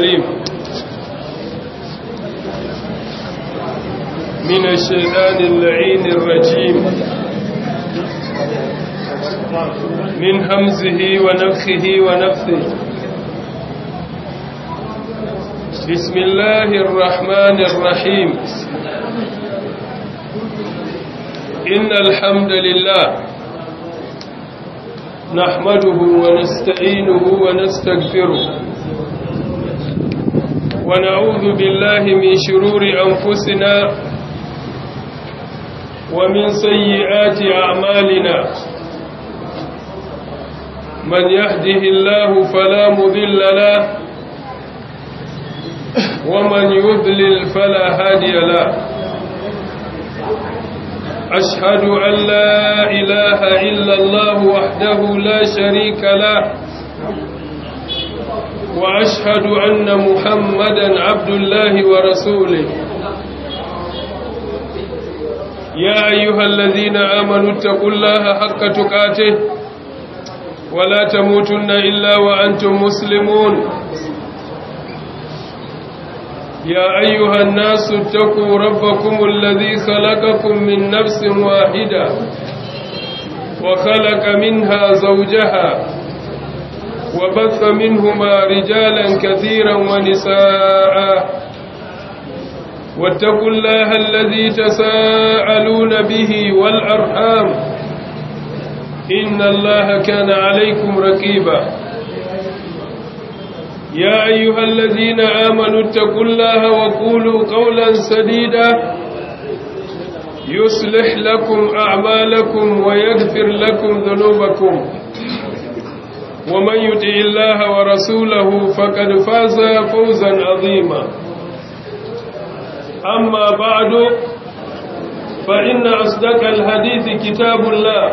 الكريم من الشيطان اللعين الرجيم من همزه ونفخه ونفثه بسم الله الرحمن الرحيم إن الحمد لله نحمده ونستعينه ونستغفره ونعوذ بالله من شرور أنفسنا ومن سيئات أعمالنا من يهده الله فلا مذل له ومن يضلل فلا هادي له أشهد أن لا إله إلا الله وحده لا شريك له وأشهد أن محمدا عبد الله ورسوله يا أيها الذين آمنوا اتقوا الله حق تقاته ولا تموتن إلا وأنتم مسلمون يا أيها الناس اتقوا ربكم الذي خلقكم من نفس واحدة وخلق منها زوجها وبث منهما رجالا كثيرا ونساء واتقوا الله الذي تساءلون به والأرحام إن الله كان عليكم رقيبا يا أيها الذين آمنوا اتقوا الله وقولوا قولا سديدا يصلح لكم أعمالكم ويغفر لكم ذنوبكم ومن يطع الله ورسوله فقد فاز فوزا عظيما أما بعد فإن أصدق الحديث كتاب الله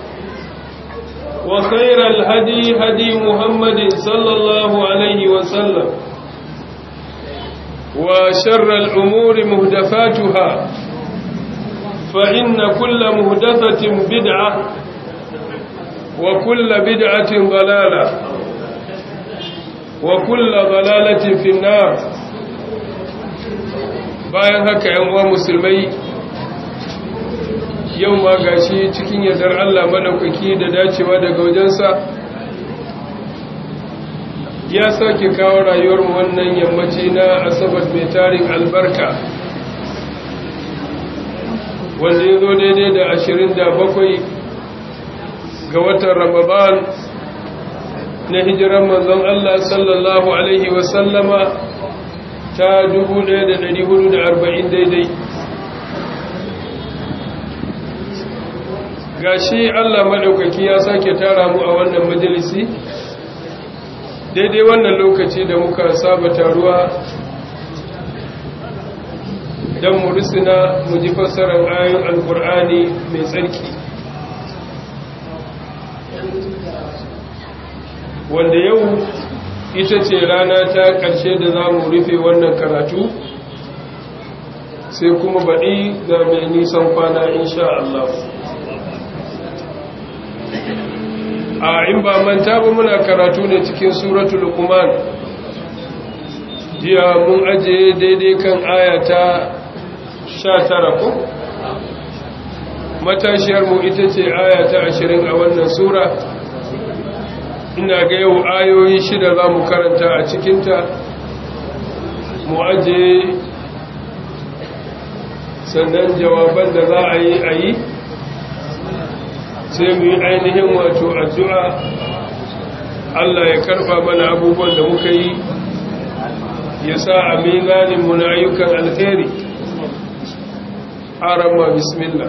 وخير الهدي هدي محمد صلى الله عليه وسلم وشر الأمور مهدفاتها فإن كل مهدفة بدعة وكل بدعة ضلالة وكل ضلالة في النار bayan haka yan uwa musulmai yau ma gashi cikin yardar Allah madaukaki da dacewa daga wajensa ya sake kawo rayuwarmu wannan yammaci na asabar mai tarin albarka wanda ya zo daidai da ashirin da bakwai ga watan ramadan na hijiran manzon Allah sallallahu Alaihi wasallama ta 1440 daidai gashi Allah maɗaukaki ya sake tara mu a wannan majalisi daidai wannan lokaci da muka saba taruwa don mu risina mu ji fassarar ayoyin alkur'ani mai tsarki wanda yau ita ce rana ta ƙarshe da za mu rufe wannan karatu sai kuma baɗi ga mai nisan kwana insha Allah a in ba manta ba muna karatu ne cikin suratul luqman jiya mun ajiye daidai kan ayata 19 ko matashiyar mu ita ce ayata 20 a wannan sura ina ga yau ayoyi shida za mu karanta a cikinta mu aje sannan jawaban da za a yi a yi sai mu yi ainihin wato addu'a Allah ya karfa mana abubuwan da muka yi ya sa a mizaninmu na ayyukan alheri arama bismillah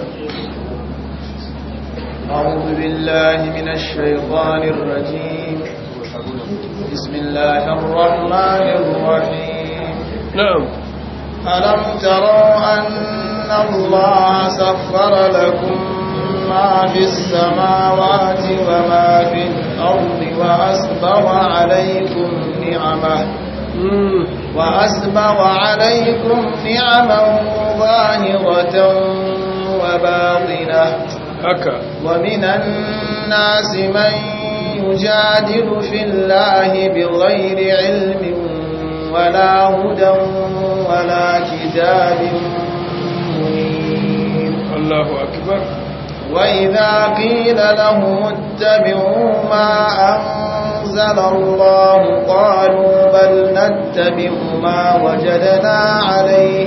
أعوذ بالله من الشيطان الرجيم بسم الله الرحمن الرحيم نعم ألم تروا أن الله سخر لكم ما في السماوات وما في الأرض وأسبغ عليكم نعمه وأسبغ عليكم نعمه ظاهرة وباطنة haka ومن الناس من يجادل في الله بغير علم هدى ولا كتاب منير الله أكبر وإذا قيل لهم اتبعوا ما أنزل الله قالوا بل نتبع ما وجدنا عليه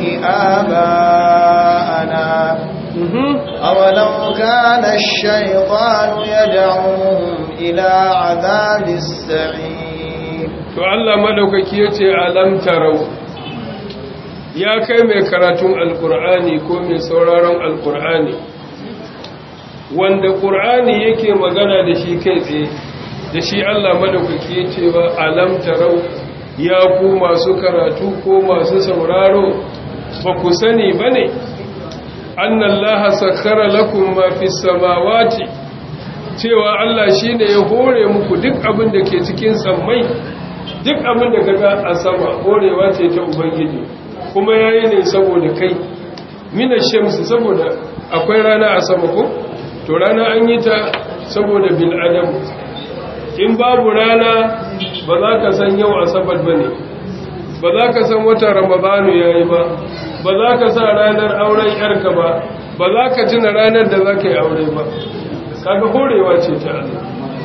آباءنا أولو كان الشيطان يدعوهم إلى عذاب السعير to Allah madaukaki yace alam tarau ya kai mai karatun alkur'ani ko mai sauraron alkur'ani wanda qur'ani yake magana da shi kai tsaye da shi Allah madaukaki yace ba alam tarau ya ku masu karatu ko masu sauraro ba ku sani bane annallaha sakkara lakum ma fis samawati cewa Allah shine ya hore muku duk abin da ke cikin sammai duk abin da kaga a sama horewa ce ta ubangiji kuma yayi ne saboda kai mina shamsi saboda akwai rana a sama ko to rana an yi ta saboda bil adam in babu rana ba za ka san yau asabar bane ba za ka san watan ramadanu yayi ba ba za ka sa ranar auren yarka ba ba za ka tuna ranar da za ka yi aure ba kaga horewa ce ta Allah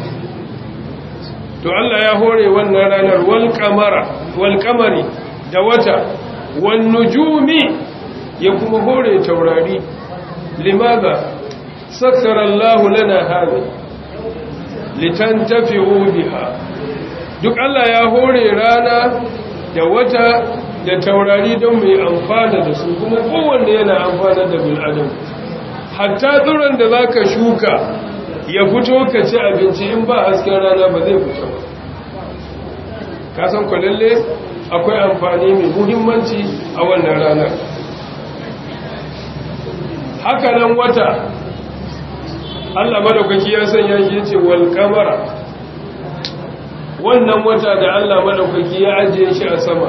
to Allah ya hore wannan ranar wal kamara wal kamari da wata wan nujumi ya kuma hore taurari limaza sakkara Allah lana hada litantafi'u biha duk Allah ya hore rana da wata da taurari don mai amfana da su kuma kowanne yana amfana da bil'adam hatta tsuron da za ka shuka ya fito ka ci abinci in ba hasken rana ba zai fito ba kasan kwalalle akwai amfani mai muhimmanci a wannan ranar haka nan wata allah madaukaki ya sanya shi ya ce walƙamara wannan wata da allah madaukaki ya ajiye shi a sama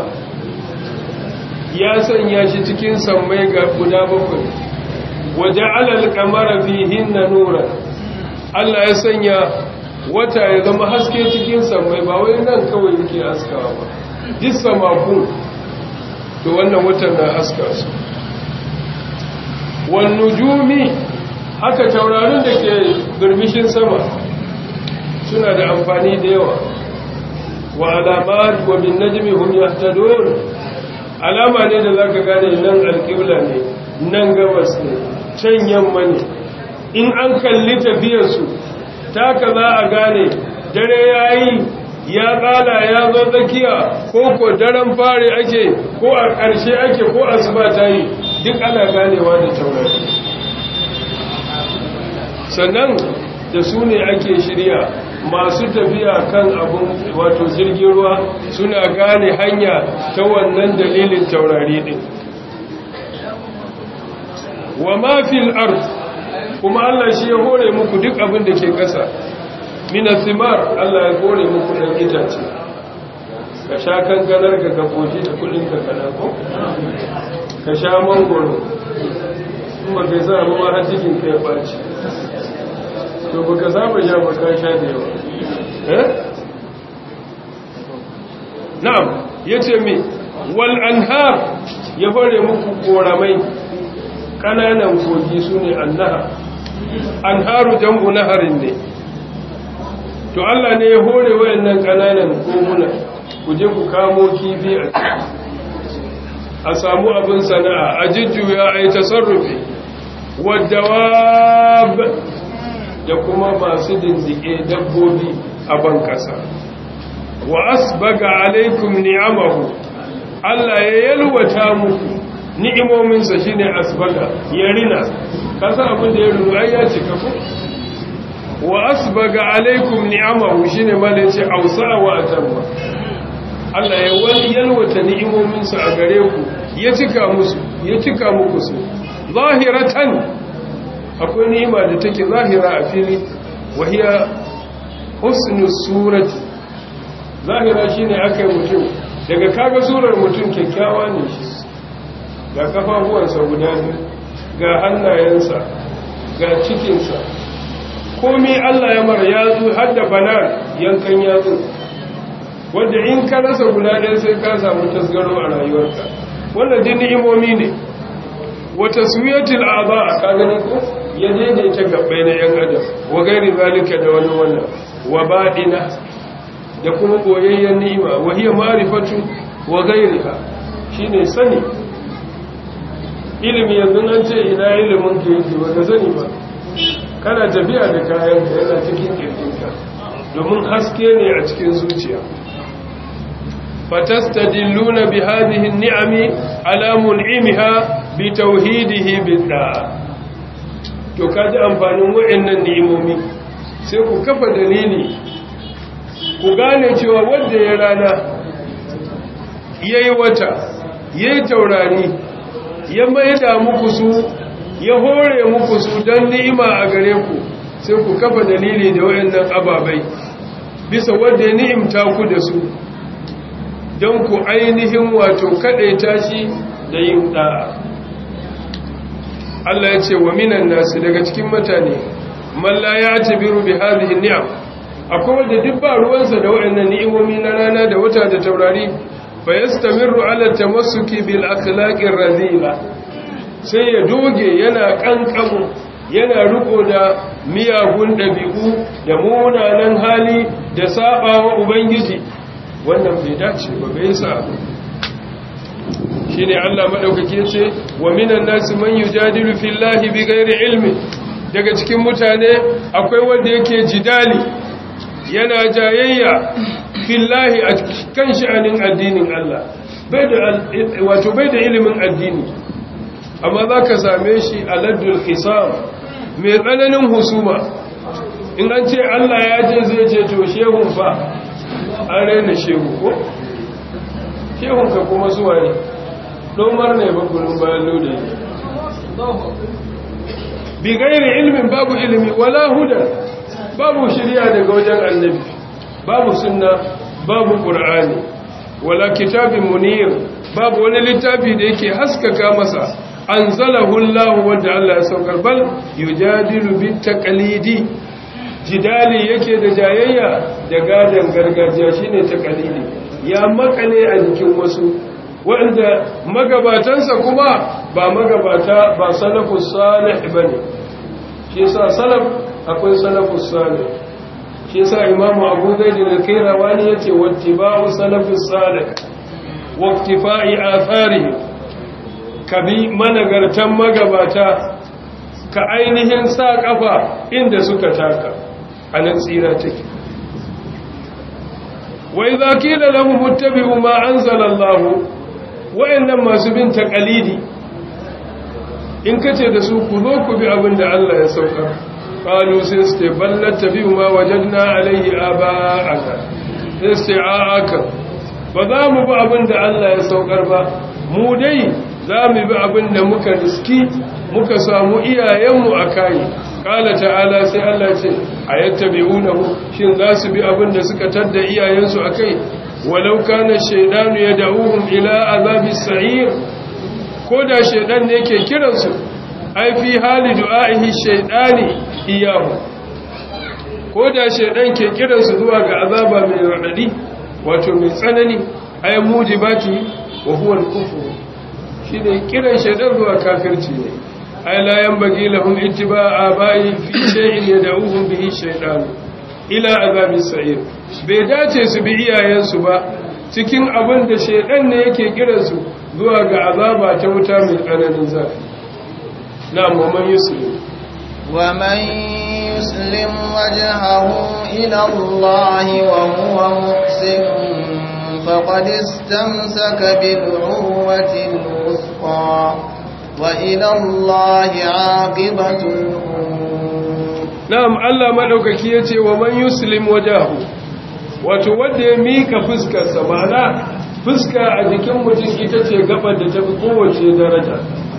ya sanya shi cikin sammai ga guda bakwai waje alal kamara fihin na nura Allah ya sanya wata ya zama haske cikin sammai ba wai nan kawai yake haskawa ba duk samakun to wannan watan na haska su wan nujumi haka taurarin da ke birbishin sama suna da amfani da yawa wa alamat wa bin najmi hum yahtadun alama ne da zaka gane nan alqibla ne nan gabas ne can yamma ne in an kalli tafiyarsu taka za a gane dare yayi ya tsala ya zo tsakiya ko ko daren fare ake ko a ƙarshe ake ko asuba ta yi duk ana ganewa da taurari sannan da su ne ake shirya masu tafiya kan abun wato jirgin ruwa suna gane hanya ta wannan dalilin taurari din wa mafil ard kuma Allah shi ya hore muku duk abin da ke ƙasa minas simar Allah ya hore muku ɗan itace ka sha kankanar ka gaboji da kudin ka kana ko ka sha mangoro kuma kai sa ruwa har cikin ka ya ɓaci to baka saba sha ba ka sha da yawa eh na'am yace me wal anhar ya hore muku koramai kananan kogi sune annaha anharu jam'u naharin ne to Allah ne ya hore wayannan kananan koguna ku je ku kamo kifi a samu abin sana'a a jujjuya a yi tasarrufi wadda da kuma masu dindike dabbobi a ban kasa wa asbaga alaikum ni'amahu Allah ya yalwata muku ni'imominsa shine asbaga ya rina kasa abin da ya rinu ai ya cika ku wa asbaga alaikum ni'amahu shine malai ce ausa wa atamma Allah ya wani yalwata ni'imominsa a gare ku ya cika musu ya cika muku su zahiratan akwai ni'ima da take zahira a fili wahiya husnus surati zahira shine akai mutum daga kaga surar mutum kyakkyawa ne shi ga kafafuwansa guda biyu ga hannayensa ga cikinsa komai Allah ya mara yatsu har da banan yankan yatsu wanda in ka rasa guda ɗaya sai ka samu tasgaro a rayuwarka wannan din ni'imomi ne wata suyatul a'za ka gani ko ya daidaita gabbai na yan adam wa gairi zalika da wani wannan wa badina da kuma boyayyen ni'ima wa hiya ma'rifatu wa gairiha shine sani ilimi yanzu an ce ina ilimin ka yake ba ka sani ba kana tafiya da kayan ka yana cikin kirkinka domin haske ne a cikin zuciya fatastadilluna bi hadhihi an-ni'ami ala mun'imiha bi tauhidihi bid'a to kaji amfanin wayannan ni'imomi sai ku kafa dalili ku gane cewa wanda ya rana yayi wata yayi taurari ya maida muku su ya hore muku su don ni'ima a gare ku sai ku kafa dalili da wayannan ababai bisa wanda ya ni'imta ku da su don ku ainihin wato kaɗaita shi da yin ɗa'a Allah ya ce wa minan nasu daga cikin mutane malla ya tabiru bi hadhihi ni'am akwai wanda duk ba ruwansa da wayannan ni'imomi na rana da wata da taurari fa yastamiru ala tamassuki bil akhlaqir radila sai ya doge yana kankamu yana riko da miyagun dabi'u da munanan hali da sabawa ubangiji wannan bai dace ba bai sa shine Allah madaukake yace wa minan nasi man yujadilu fillahi bighairi ilmi daga cikin mutane akwai wanda yake jidali yana jayayya fillahi a kan sha'anin addinin Allah bai da wato bai da ilimin addini amma zaka same shi a laddul hisab mai tsananin husuma in an ce Allah ya ce zai ce to shehun fa an raina shehu ko shehun ka kuma zuwa ne domar ne bakunin bayan lode bi gairi ilmin babu ilimi wala huda babu shirya daga wajen annabi babu sunna babu qur'ani wala kitabin munir babu wani littafi da yake haskaka masa anzalahu Allah wanda Allah ya saukar bal yujadilu bit taqlidi jidali yake da jayayya da gadan gargajiya shine taqlidi ya makale a jikin wasu wanda magabatansa kuma ba magabata ba salafus salih bane shi yasa salaf akwai salafus salih shi yasa imamu abu zaid al-kairawani yace wattiba'u salafus salih wa iktifa'i atharihi kabi managartan magabata ka ainihin sa kafa inda suka taka anan tsira take wa idza qila lahum ittabi'u ma anzala Allah wa'annan masu bin taqalidi in kace da su ku zo ku bi abin da Allah ya saukar qalu sai su ce ballat tabi'u ma wajadna alayhi aba'aka sai su ce a'aka ba za mu bi abin da Allah ya saukar ba mu dai za mu bi abin da muka riski muka samu iyayenmu a kai kala ta'ala sai Allah ce ayattabi'unahu shin za su bi abin da suka tadda iyayensu akai walau kana shaydanu yad'uhum ila azabis sa'ir ko da shaydan ne yake kiransu ai fi hali du'a'ihi shaydani iyahu ko da shaydan ke kiransu zuwa ga azaba mai radadi wato mai tsanani ay mujibati wa huwa al-kufr shine kiran shaydan zuwa kafirci ne ay la yanbaghi lahum ittiba'a aba'i fi shay'in yad'uhum bihi shaytan ila azabis sa'ir bai dace su bi iyayensu ba cikin abin da shaydan ne yake kiransu zuwa ga azaba ta wuta mai tsananin zafi na'am wa man yuslim wa man yuslim wajhahu ila Allah wa huwa muhsin faqad istamsaka bil urwati al-wuthqa wa ila Allah 'aqibatul umur na'am Allah madaukaki yace wa man yuslim wajhahu wato wanda ya mika fuskar sa ma'ana fuska a jikin mutum ita ce gabar da ta fi kowace daraja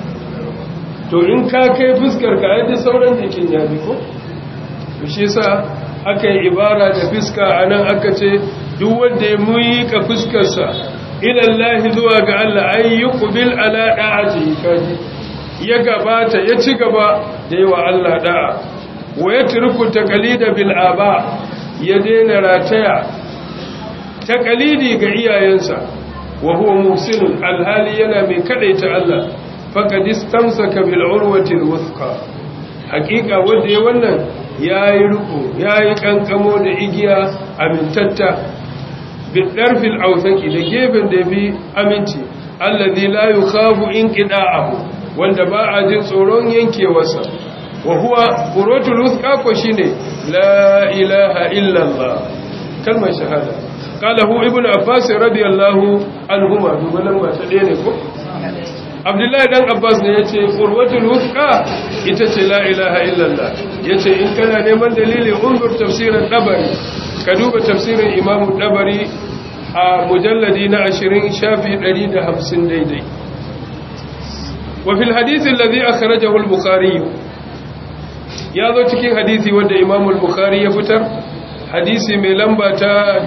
to in ka kai fuskar ka yadda sauran jikin ya bi ko shi sa aka yi ibara da fuska a nan aka ce duk wanda ya muyi ka fuskarsa ilallahi zuwa ga Allah ai yi kubil ala da'ati kaji ya gabata ya ci gaba da yi wa Allah da'a wa ya turku taqalida bil aba ya daina rataya taqalidi ga iyayensa wa huwa muhsinun alhali yana mai kadaita Allah faqad istamsaka bil urwati alwthqa haqiqa wanda ya wannan yayi ruku yayi kankamo da igiya amintatta bil darfil awthaqi da gefen da bi aminci alladhi la yukhafu inqida'ahu wanda ba a jin tsoron yankewarsa wa huwa quratul wuthqa ko shine la ilaha illa allah kalmar shahada qalahu ibnu abbas radiyallahu anhuma dubalan ba ta ne ko abdullahi dan abbas ne yace qurwatul wuthqa ita ce la ilaha illa allah yace in kana neman dalili unzur tafsirin dabari ka duba tafsirin imamu dabari a mujalladi na 20 shafi 150 daidai وفي الحديث الذي أخرجه البخاري ya zo cikin hadisi wanda Imam al-Bukhari ya fitar hadisi mai lamba ta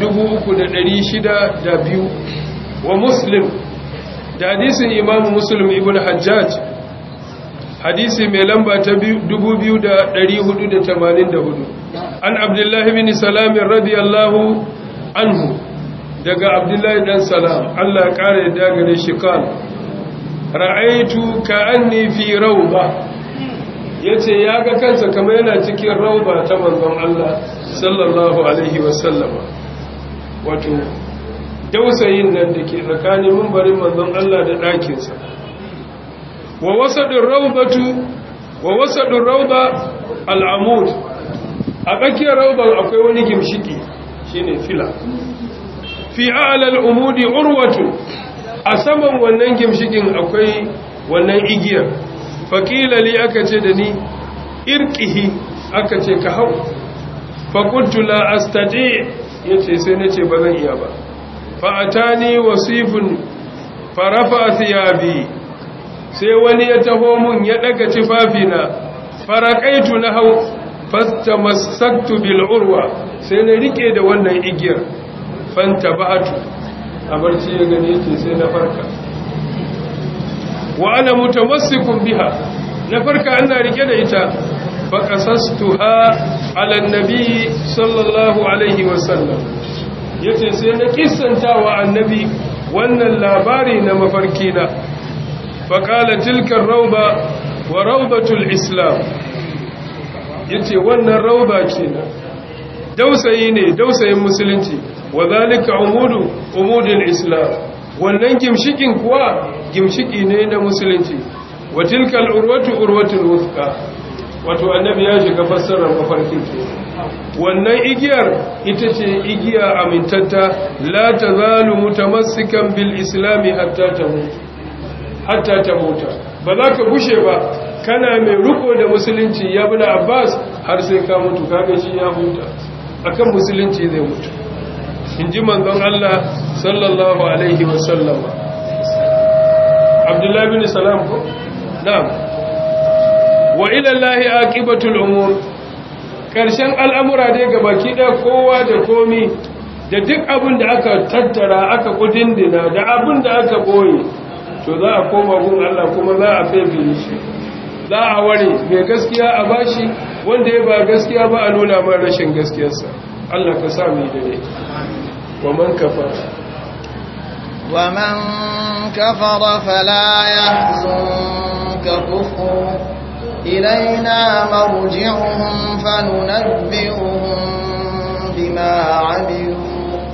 3602 wa Muslim da hadisin Imam Muslim ibn Hajjaj hadisi mai lamba ta 2484 an Abdullah ibn Salam radiyallahu anhu daga Abdullah dan Salam Allah ya kare da gare shi kan ra'aitu ka'anni fi rawba yace ya ga kansa kamar yana cikin rawba ta manzon Allah sallallahu alaihi wasallam wato dausayin nan dake tsakanin mimbarin manzon Allah da ɗakin sa wa wasadur rawbatu wa wasadur rawba al'amud a tsakiyar rawban akwai wani gimshiki shine fila fi a'la al'umudi urwatu a saman wannan gimshikin akwai wannan igiyar faƙila li aka ce da ni irkihi aka ce ka hau faƙuntu la astati ya ce sai na ce ba zan iya ba fa'atani wasifin farafa thiyabi sai wani ya taho mun ya ɗaga tufafina faraƙaitu na hau fasta masaktu bil'urwa sai na riƙe da wannan igiyar fanta ba'atu a barci ya gani yake sai na farka wa ana mutamassikun biha na farka ana rike da ita fa qasastuha ala annabi sallallahu alaihi wasallam yace sai na kissanta wa annabi wannan labari na mafarki na fa qala tilka rawba wa rawdatul islam yace wannan rawba kenan dausayi ne dausayin musulunci wa zalika umudu umudul islam wannan gimshikin kuwa gimshiki ne na musulunci wa tilkal urwatu urwatul wuthqa wato annabi ya shiga fassarar mafarkin ke wannan igiyar ita ce igiya amintatta la tazalu mutamassikan bil islami hatta tamut hatta tamuta ba za ka bushe ba kana mai riko da musulunci ya bi abbas har sai ka mutu kaga shi ya huta akan musulunci zai mutu in ji manzon Allah sallallahu alaihi wasallam abdullahi bin salam ko na'am wa ila allahi aqibatul umur karshen al'amura dai ga baki da kowa da komi da duk abin da aka tattara aka kudindina da abin da aka boye to za a koma gun Allah kuma za a fefe shi za a ware mai gaskiya a bashi wanda ya ba gaskiya ba a nuna man rashin gaskiyarsa Allah ka sa mu da ne wa man kafara wa man kafara fala yahzunka kufru ilaina marji'uhum fanunabbi'uhum bima 'amilu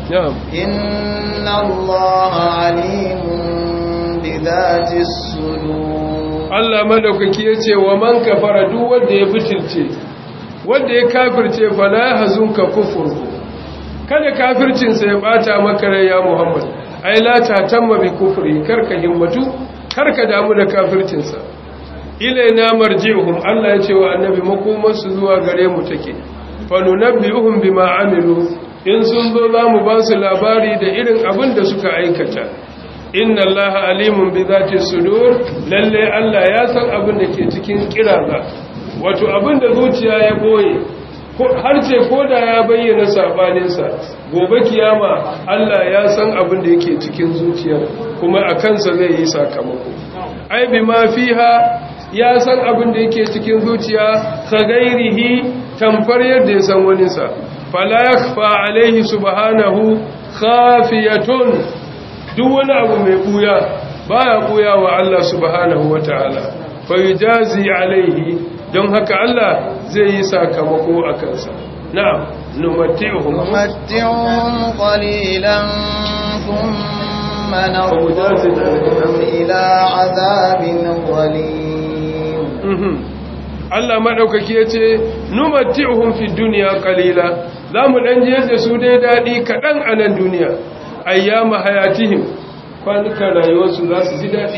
inna Allaha 'alimun bidhati as-sudur Allah madaukaki yace wa man kafara duk wanda ya bitilce wanda ya kafirce fala hazunka kufuru kada kafircinsa ya bata maka rai ya Muhammad ai la tatamma bi kufri karka himmatu karka damu da kafircinsa ilaina marji'uhum Allah ya ce wa annabi makomar su zuwa gare mu take falunabbi'uhum bima amilu in sun zo za mu ba su labari da irin abin da suka aikata inna allaha alimun bi zati sudur lalle Allah ya san abin da ke cikin kiraza wato abin da zuciya ya boye har ce ko da ya bayyana sabaninsa gobe kiyama Allah ya san abin da yake cikin zuciyar kuma a kansa zai yi sakamako ai bi ma fiha ya san abin da yake cikin zuciya ka gairihi tamfar yadda ya san waninsa fala yakhfa alaihi subhanahu khafiyatun duk wani abu mai buya baya buya wa Allah subhanahu wataala fa yujazi alaihi don haka Allah zai yi sakamako a kansa na'am numatti'uhum نمتعهم قليلا ثم نضطرهم إلى عذاب غليظ Mhm. Allah maɗaukaki ya ce, Numatti'uhum fi duniya kalila, za mu ɗan je da su dai daɗi kaɗan a nan duniya, ayyama hayatihim, kwanukan rayuwarsu za su ji daɗi.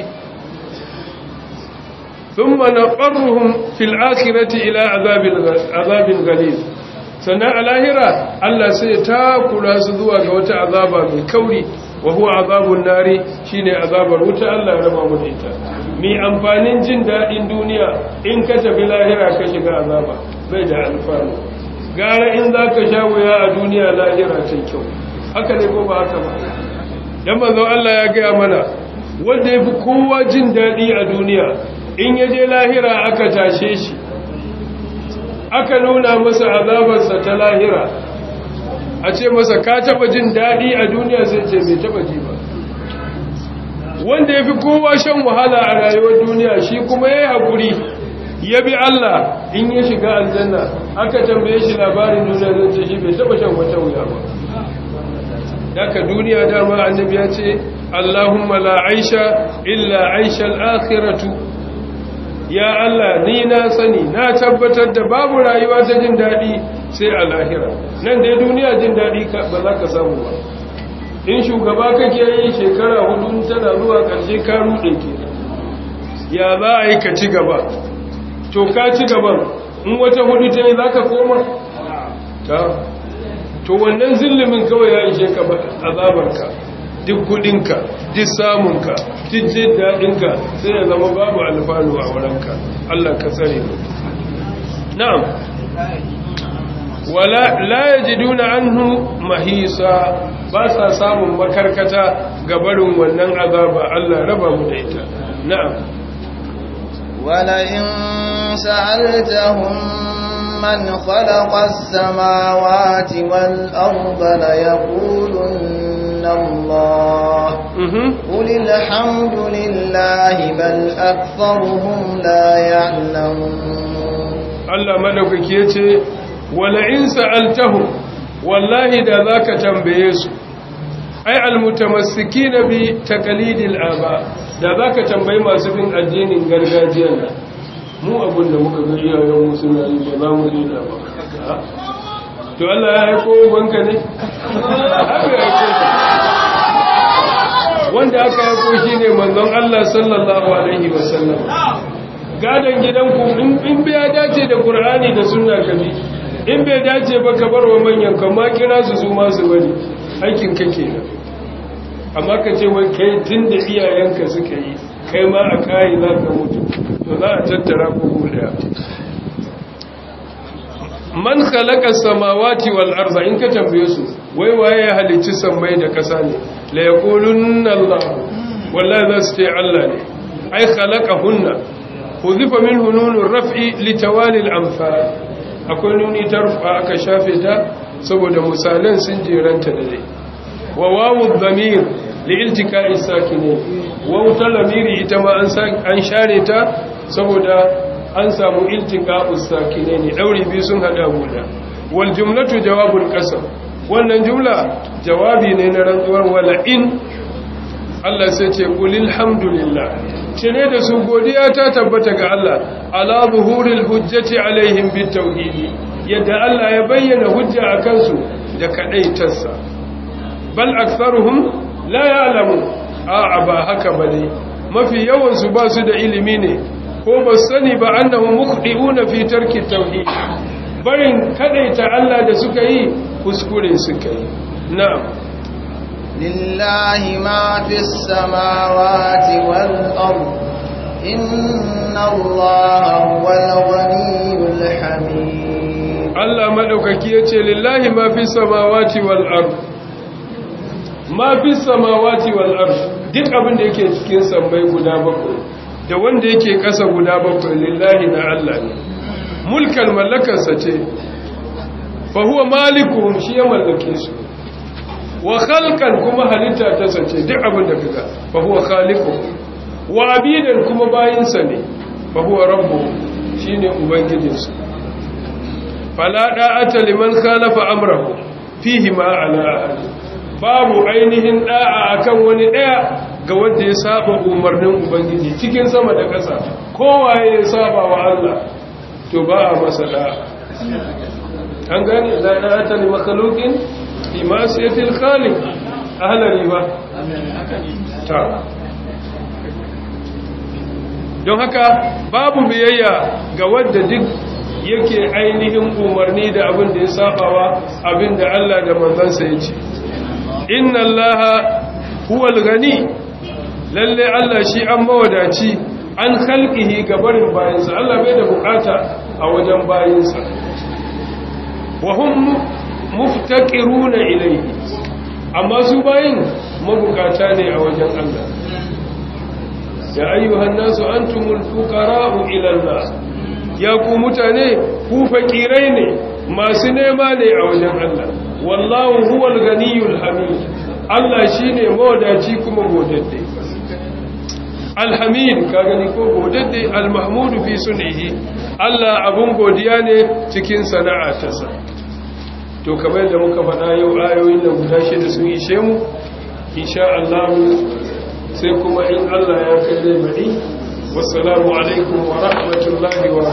Sun mana ɓarruhun fil akirati ila azabin galil. Sannan a lahira, Allah sai ta kura su zuwa ga wata azaba mai kauri, wa huwa azabun nari shine azabar wuta Allah ya raba mu da ita. mai amfanin jin daɗin duniya in ka tafi lahira ka shiga azaba bai da alfanu gara in za ka sha wuya a duniya lahira ta kyau haka ne ko ba haka ba dan manzo Allah ya gaya mana wanda ya fi kowa jin daɗi a duniya in ya je lahira aka tashe shi aka nuna masa azabarsa ta lahira a ce masa ka taɓa jin daɗi a duniya sai ce bai taɓa ji ba wanda ya fi kowa shan wahala a rayuwar duniya shi kuma ya yi haƙuri ya bi Allah in ya shiga aljanna aka tambaye shi labarin duniya zai ce shi bai taɓa shan wata wuya ba daga duniya dama annabi ya ce Allahumma la aisha illa aisha al-akhiratu ya Allah ni na sani na tabbatar da babu rayuwa ta jin daɗi sai a lahira nan dai duniya jin daɗi ba za ka samu ba in shugaba kake yi shekara hudu tana zuwa ƙarshe ka ruɗe ke ya za a yi ka ci gaba to ka ci gaban in wata hudu ta yi za ka koma ta to wannan zillimin kawai ya ishe ka azabarka duk kudinka duk samunka duk jin daɗinka sai ya zama babu alfanu a wurinka Allah ka tsare mu na'am wala la yajiduna anhu mahisa ba sa samun makarkata ga barin wannan azaba Allah raba mu da ita na'am wala in sa'altahum man khalaqa as-samawati wal arda la yaqulunna Allah qul alhamdulillahi bal aktharuhum la ya'lamun Allah madaukake yace wala in sa'altahum wallahi da zaka tambaye su ai almutamassikina bi taqlidil aba da zaka tambayi masu bin addinin gargajiya nan mu abun da muka ga iyayen mu suna yi ba za mu dina ba to Allah ya haiko banka ne haka ya haiko wanda aka haiko shine manzon Allah sallallahu alaihi wasallam gadan gidanku in biya dace da Qur'ani da sunna kabi in bai dace ba ka bar wa manyan kama kira su su masu bari aikin ka kenan amma ka ce wai kai tun da iyayenka suka yi kai ma a kayi za ka mutu to za a tattara ko daya man khalaqa samawati wal arda in ka tambaye su wai waye ya halicci sammai da kasa ne la yaqulunna Allah wallahi za su ce Allah ne ai khalaqahunna huzifa minhu nunur raf'i litawali al-amthal akwai nuni ta rufa aka shafe ta saboda misalan sun jeranta da dai wa wawu dhamir li iltika'i sakini wawu ta lamiri ita ma an an share ta saboda an samu iltika'u sakine ne dauri bi sun hada guda wal jumlatu jawabul qasam wannan jumla jawabi ne na rantsuwar wala in Allah sai ce qulil hamdulillah cire da su godiya ta tabbata ga Allah ala zuhuril hujjati alaihim bitauhidi yadda Allah ya bayyana hujja akan su da kadaitarsa bal aktharuhum la ya'lamu a ba haka bane mafi yawan su ba su da ilimi ne ko ba sani ba annahu mukhdi'una fi tarki tauhid barin kadaita Allah da suka yi kuskure suka yi na'am لله ما في السماوات والأرض إن الله هو الغني الحميد الله مدوكaki yace lillahi ma fi samawati wal ard ma fi samawati wal ard duk abin da yake cikin sammai guda bakwai da wanda yake kasa guda bakwai lillahi na Allah ne mulkan mallakarsa ce fa huwa malikuhum shi ya mallake su wa khalqan kuma halitta ta sace duk abin da kaga fa huwa khaliqu wa abidan kuma bayinsa ne fa huwa rabbu shine ubangijinsu fala da'ata liman khalafa amrahu fihi ma ala babu ainihin da'a akan wani daya ga wanda ya saba umarnin ubangiji cikin sama da ƙasa kowaye ya saba wa Allah to ba a masa da'a an gane la da'ata li makhluqin fi ma'siyatil khaliq ahlari ba ta don haka babu biyayya ga wanda duk yake ainihin umarni da abin da ya sabawa abin da Allah da manzansa ya ce inna allaha huwal gani lalle Allah shi an mawadaci an khalqihi gabarin bayinsa Allah bai da bukata a wajen bayinsa wa hum muftaqiruna ilayhi amma su bayin mabukata ne a wajen Allah ya ayyuhan nasu antumul fuqara'u ila Allah ya ku mutane ku fakirai ne masu nema ne a wajen Allah wallahu huwal ganiyul hamid Allah shine mawadaci kuma godadde alhamid ka gani ko godadde almahmud fi sun'ihi Allah abun godiya ne cikin sana'a ta sa to kamar yadda muka faɗa yau ayoyin da guda shida sun ishe mu insha Allah sai kuma in Allah ya kai zai bari wassalamu alaikum wa rahmatullahi wa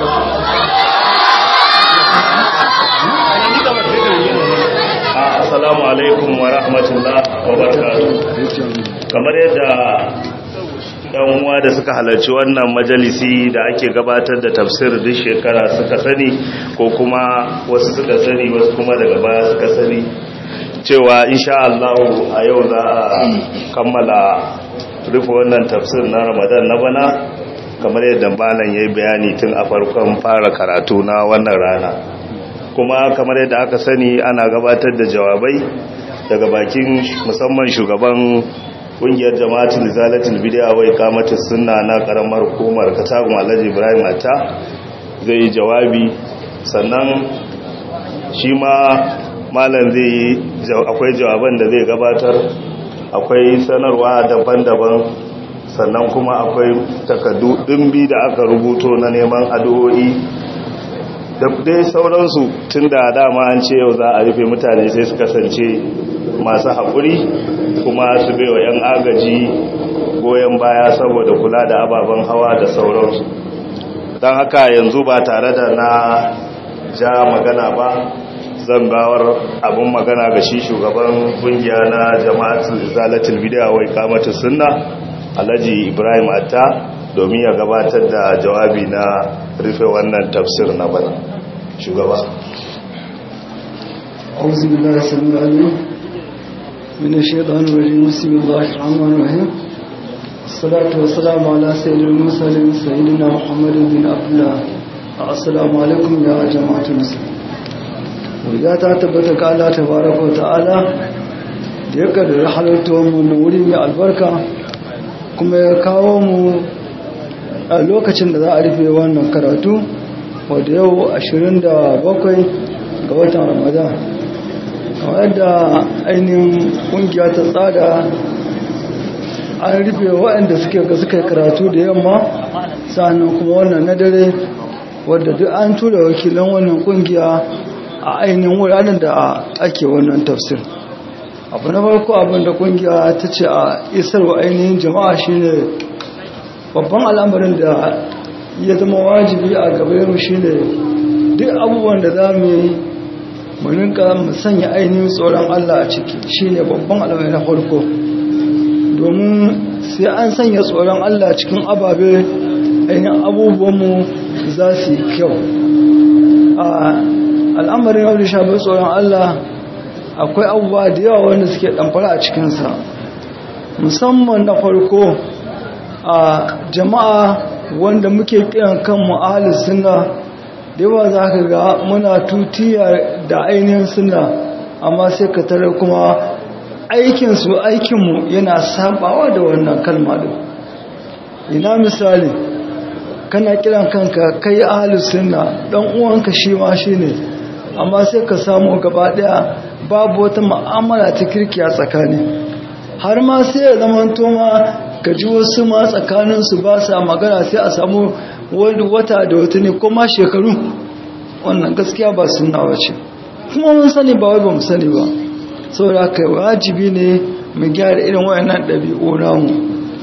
barakatuh assalamu alaikum wa rahmatullahi wa barakatuh kamar yadda yan uwa da suka halarci wannan majalisi da ake gabatar da tafsir duk shekara suka sani ko kuma wasu suka sani wasu kuma daga baya suka sani cewa insha Allah a yau za a kammala rufe wannan tafsir na Ramadan na bana kamar yadda malam yayi bayani tun a farkon fara karatu na wannan rana kuma kamar yadda aka sani ana gabatar da jawabai daga bakin musamman shugaban kungiyar jama'atul zalatul bid'a wai kamatus sunna na karamar hukumar katagun Alhaji Ibrahim Atta zai jawabi sannan shi ma malam zai akwai jawaban da zai gabatar akwai sanarwa daban-daban sannan kuma akwai takardu dimbi da aka rubuto na neman addu'o'i da dai sauransu tun da dama an ce yau za a rufe mutane sai su kasance masu haƙuri kuma su baiwa 'yan agaji goyon baya saboda kula da ababen hawa da sauransu don haka yanzu ba tare da na ja magana ba zan bawar abin magana ga shi shugaban kungiya na jama'atul zalatul bid'a wai kamata sunna alhaji ibrahim atta domin ya gabatar da jawabi na rufe wannan tafsir na bana shugaba أعوذ بالله السميع العليم من الشيطان الرجيم بسم الله الرحمن الرحيم الصلاة والسلام على سيد المرسلين سيدنا محمد بن عبد الله السلام عليكم يا جماعة المسلمين ya ta tabbata ga Allah tabaraka wa ta'ala da ya kaddara halittuwar mu na wuri mai albarka kuma ya kawo mu a lokacin da za a rufe wannan karatu wadda yau 27 ga watan ramadan wadda ainihin kungiya ta tsada an rufe waɗanda suke ga suka karatu da yamma sannan kuma wannan na dare wadda duk an tura wakilan wannan kungiya a ainihin wuraren da ake wannan tafsir abu na farko abin da kungiya ta ce a isarwa ainihin jama'a shine babban al'amarin da ya zama wajibi a gabayarmu shine duk abubuwan da za mu yi muninka mu sanya ainihin tsoron Allah a ciki shine babban al'amari na farko domin sai an sanya tsoron Allah cikin ababe ainihin abubuwanmu za su yi kyau al'amarin yau da shafi tsoron Allah akwai abubuwa da yawa wanda suke ɗamfara a cikinsa musamman na farko a jama'a wanda muke kiran kanmu ahalus suna da yawa za ka ga muna tutiya da ainihin suna amma sai ka tare kuma aikinsu aikinmu yana sabawa da wannan kalma din ina misali kana kiran kanka kai ahalus suna dan uwanka shi ma shine amma sai ka samu gaba daya babu wata ma'amala ta kirki a tsakani har ma sai ya zama ma ka ji wasu ma tsakaninsu ba sa magana sai a samu wani wata da wata ne ko ma shekaru wannan gaskiya ba suna wace kuma mun sani ba wai ba mu sani ba saboda haka wajibi ne mu gyara irin wayannan ɗabi'u namu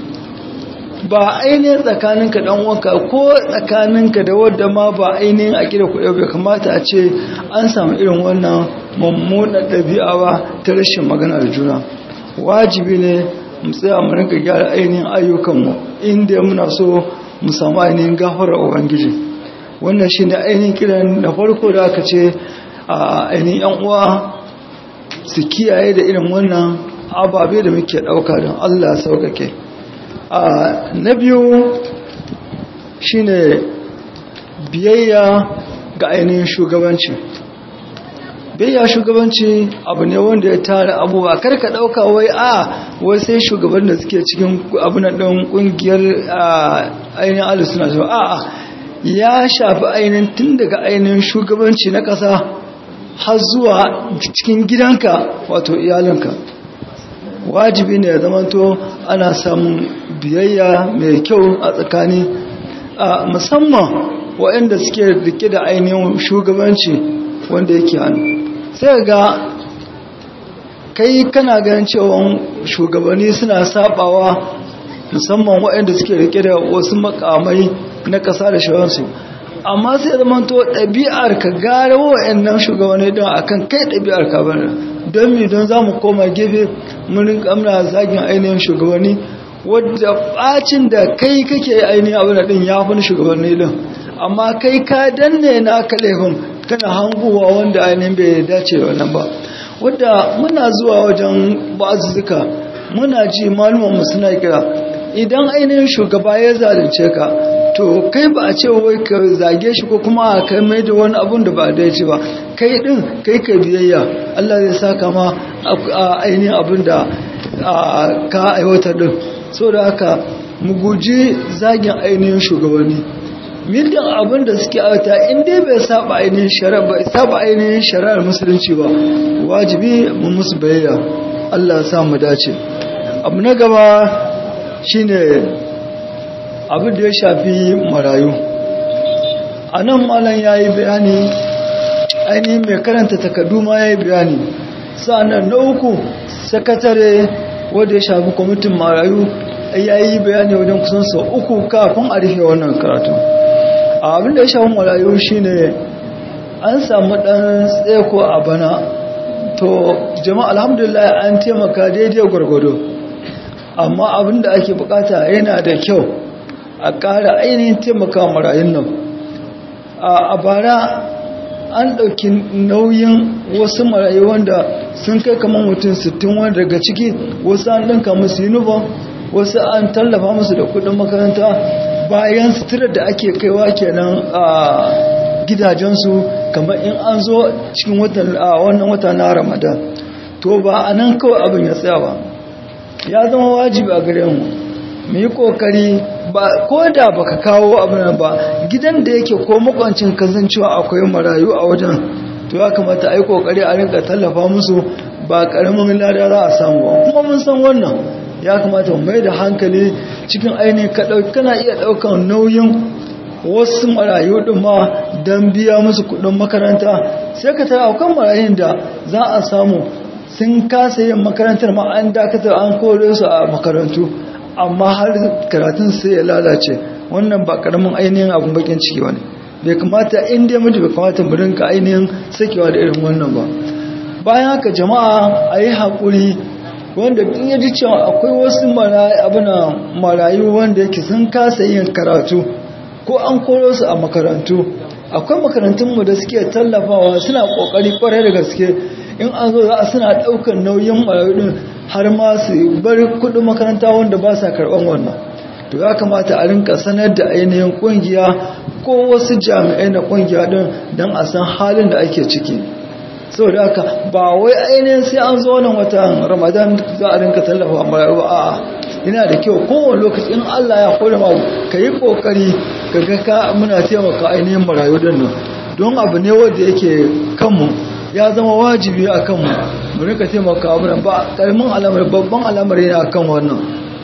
ba ainihin tsakaninka dan wanka ko tsakaninka da wadda ma ba ainihin a kira kuɗi bai kamata a ce an samu irin wannan mummunan ɗabi'a ba ta rashin magana da juna wajibi ne mu tsaya mu rinka gyara ainihin ayyukanmu inda muna so mu samu ainihin gafarar ubangiji wannan shi ne ainihin kiran da farko da aka ce a ainihin yan uwa su kiyaye da irin wannan ababe da muke ɗauka don allah sauƙaƙe na biyu shine biyayya ga ainihin shugabanci biyayya shugabanci abu ne wanda ya tara abubuwa karka dauka wai a wai sai shugaban da suke cikin abu na ɗan ƙungiyar ainihin alisuna zuwa a a ya shafi ainihin tun daga ainihin shugabanci na ƙasa har zuwa cikin gidanka wato iyalinka wajibi ne ya zamanto ana samun biyayya mai kyau a tsakani musamman waɗanda suke rike da ainihin shugabanci wanda yake hannu sai ga kai kana ganin cewa shugabanni suna sabawa musamman waɗanda suke rike da wasu makamai na ƙasa da shawarsu amma sai zamanto ɗabi'ar ka gara waɗannan shugabanni don akan kai ɗabi'ar ka bane don mi don za mu koma gefe murin kamna zagin ainihin shugabanni wadda bacin da kai kake ainihin abin da din ya fi shugabanni din amma kai ka danne na kalefin kana hanguwa wanda ainihin bai dace da wannan ba wadda muna zuwa wajen ba'azuzzuka muna ji malumanmu suna kira idan ainihin shugaba ya zalunce ka to kai ba a ce wai ka zage shi ko kuma a kai mai da wani abun da ba da ya ce ba kai din kai ka biyayya Allah zai saka ma a ainihin abin da ka aiwatar din so da haka mu guji zagin ainihin shugabanni mildan abin da suke aiwata in dai bai saba ainihin shari'a ba saba ainihin shari'ar musulunci ba wajibi mu musu biyayya Allah ya sa mu dace abu na gaba shine abin da ya shafi marayu a nan malam ya yi bayani ainihin mai karanta takardu ma ya yi bayani sa'annan na uku sakatare wadda ya shafi kwamitin marayu ya yi bayani wajen kusan sau uku kafin a rufe wannan karatu abin da ya shafi marayu shine an samu ɗan tseko a bana to jama'a alhamdulillah an taimaka daidai gwargwado amma abin da ake bukata yana da kyau a ƙara ainihin taimaka marayun nan a bara an ɗauki nauyin wasu marayu wanda sun kai kamar mutum 60 wanda daga ciki wasu an ɗinka musu uniform wasu an tallafa musu da kudin makaranta bayan suturar da ake kaiwa kenan a gidajensu kamar in an zo cikin wannan wata na ramadan to ba a nan kawai abin ya tsaya ba ya zama wajibi a gare mu mu yi kokari ba ko da baka kawo abin ba gidan da yake ko makwancin kasancewa akwai marayu a wajen to ya kamata a yi kokari a rinka tallafa musu ba karamin lada za a samu ba kuma mun san wannan ya kamata mu mai da hankali cikin ainihin ka dauki kana iya daukan nauyin wasu marayu din ma don biya musu kudin makaranta sai ka tara akwai marayun da za a samu sun kasa yin makarantar ma an dakatar an kore su a makarantu amma har karatun sai ya lalace wannan ba karamin ainihin abin bakin ciki wani bai kamata inda mutu bai kamata mu rinka ainihin sakewa da irin wannan ba bayan haka jama'a a yi haƙuri wanda in ya ji cewa akwai wasu marayu wanda yake sun kasa yin karatu ko an koro su a makarantu akwai makarantunmu da suke tallafawa suna ƙoƙari kwarai da gaske in an zo za a suna ɗaukar nauyin marayu ɗin har ma su bar kudin makaranta wanda ba sa karban wannan to ya kamata a rinka sanar da ainihin kungiya ko wasu jami'ai na kungiya din don a san halin da ake ciki saboda haka ba wai ainihin sai an zo wannan watan ramadan za a rinka tallafa marayu a'a yana da kyau kowane lokaci in Allah ya kore ma ka yi kokari ka ga ka muna taimaka ainihin marayu din nan don abu ne wanda yake kanmu ya zama wajibi a kanmu mu rika taimaka abu ba ƙarmin alamar babban alamar yana kan wannan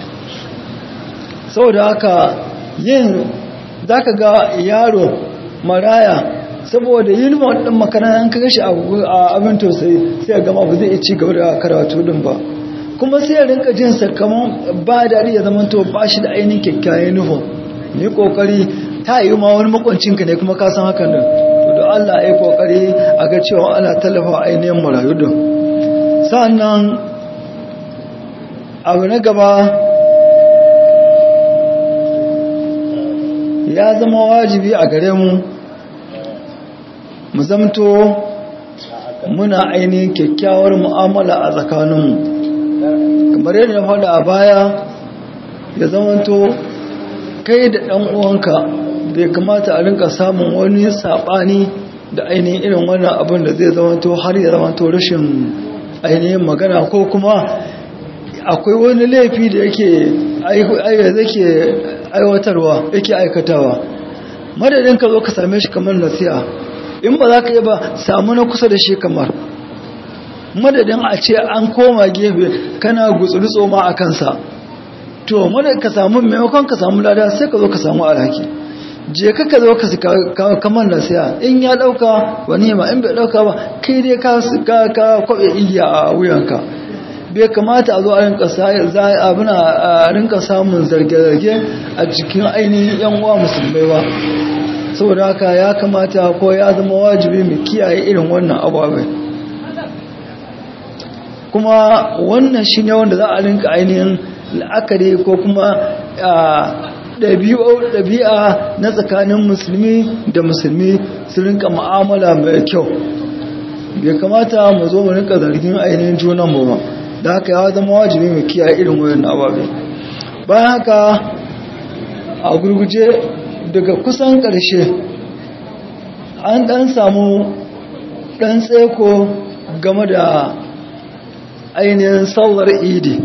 saboda haka yin za ka ga yaro maraya saboda uniform ɗin makarantar kaga shi a abin tausayi sai gama ba zai ci gaba da karatu din ba kuma sai ya rinka jin sakamakon ba daɗi ya zama to ba shi da ainihin kyakkyawan uniform ne kokari ta yi ma wani makwancinka ne kuma ka san hakan din to da Allah ya yi kokari a ga cewa ana tallafa ainihin marayu din sannan abu na gaba ya zama wajibi a gare mu mu zamto muna ainihin kyakkyawar mu'amala a tsakaninmu kamar yadda na faɗa a baya ya zamanto kai da ɗan uwanka bai kamata a rinka samun wani saɓani da ainihin irin wannan abin da zai zamanto har ya zamanto rashin ainihin magana ko kuma akwai wani laifi da yake aiwatarwa yake aikatawa madadin ka zo ka same shi kamar nasiha in ba za ka yi ba samu na kusa da shi kamar madadin a ce an koma gefe kana gutsuri tsoma a kansa to madadin ka samu maimakon ka samu lada sai ka zo ka samu alhaki je ka ka zo ka kamar nasiha in ya dauka wani ma in bai dauka ba kai dai ka kwabe igiya a wuyanka bai kamata a zo a rinka abuna a rinka samun zarge-zarge a cikin ainihin yan uwa musulmai ba saboda haka ya kamata ko ya zama wajibi mu kiyaye irin wannan ababai kuma wannan shi ne wanda za a rinka ainihin la'akari ko kuma ɗabi'a na tsakanin musulmi da musulmi su rinka ma'amala mai kyau bai kamata mu zo mu rinka zargin ainihin junan mu ba da haka ya zama wajibi mu kiyaye irin wayan ababe bayan haka a gurguje daga kusan ƙarshe an ɗan samu ɗan tseko game da ainihin sauwar idi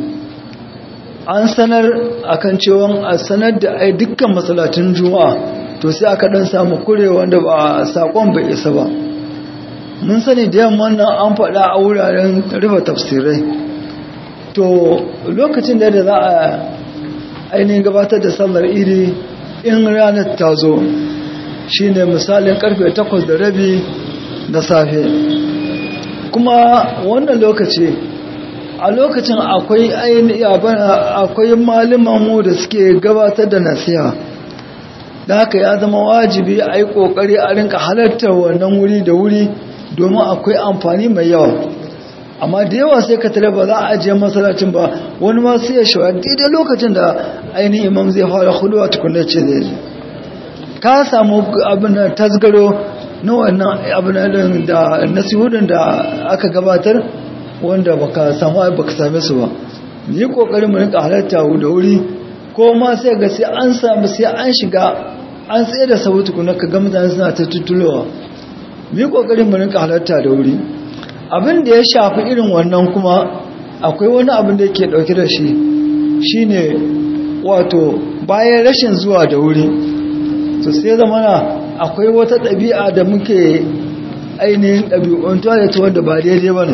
an sanar akan cewa a sanar da ai dukkan masalatin juma'a to sai aka ɗan samu kure wanda ba saƙon bai isa ba mun sani da yamma nan an faɗa a wuraren rufe tafsirai to lokacin da za a ainihin gabatar da sallar iri in ranar ta zo shi ne misalin karfe takwas da rabi na safe kuma wannan lokaci a lokacin akwai akwai mu da suke gabatar da nasiha da haka ya zama wajibi a yi ƙoƙari a rinka halartar wannan wuri da wuri domin akwai amfani mai yawa amma da yawa sai ka tare ba za a ajiye masallacin ba wani ma sai ya shawar daidai lokacin da ainihin imam zai fara huduwa tukunan ce zai je ka samu abin da tasgaro na wannan abin da nasihudin da aka gabatar wanda baka samu baka same su ba ni kokarin mu rinka halarta da wuri ko ma sai ga sai an samu sai an shiga an tsaye da sabu tukunan ka ga mutane suna ta tutulowa ni kokarin mu rinka halarta da wuri abin da ya shafi irin wannan kuma akwai wani abin da yake dauke da shi shine wato bayan rashin zuwa da wuri to sai zamana akwai wata ɗabi'a da muke ainihin ɗabi'untuwa da ta wanda ba daidai ba ne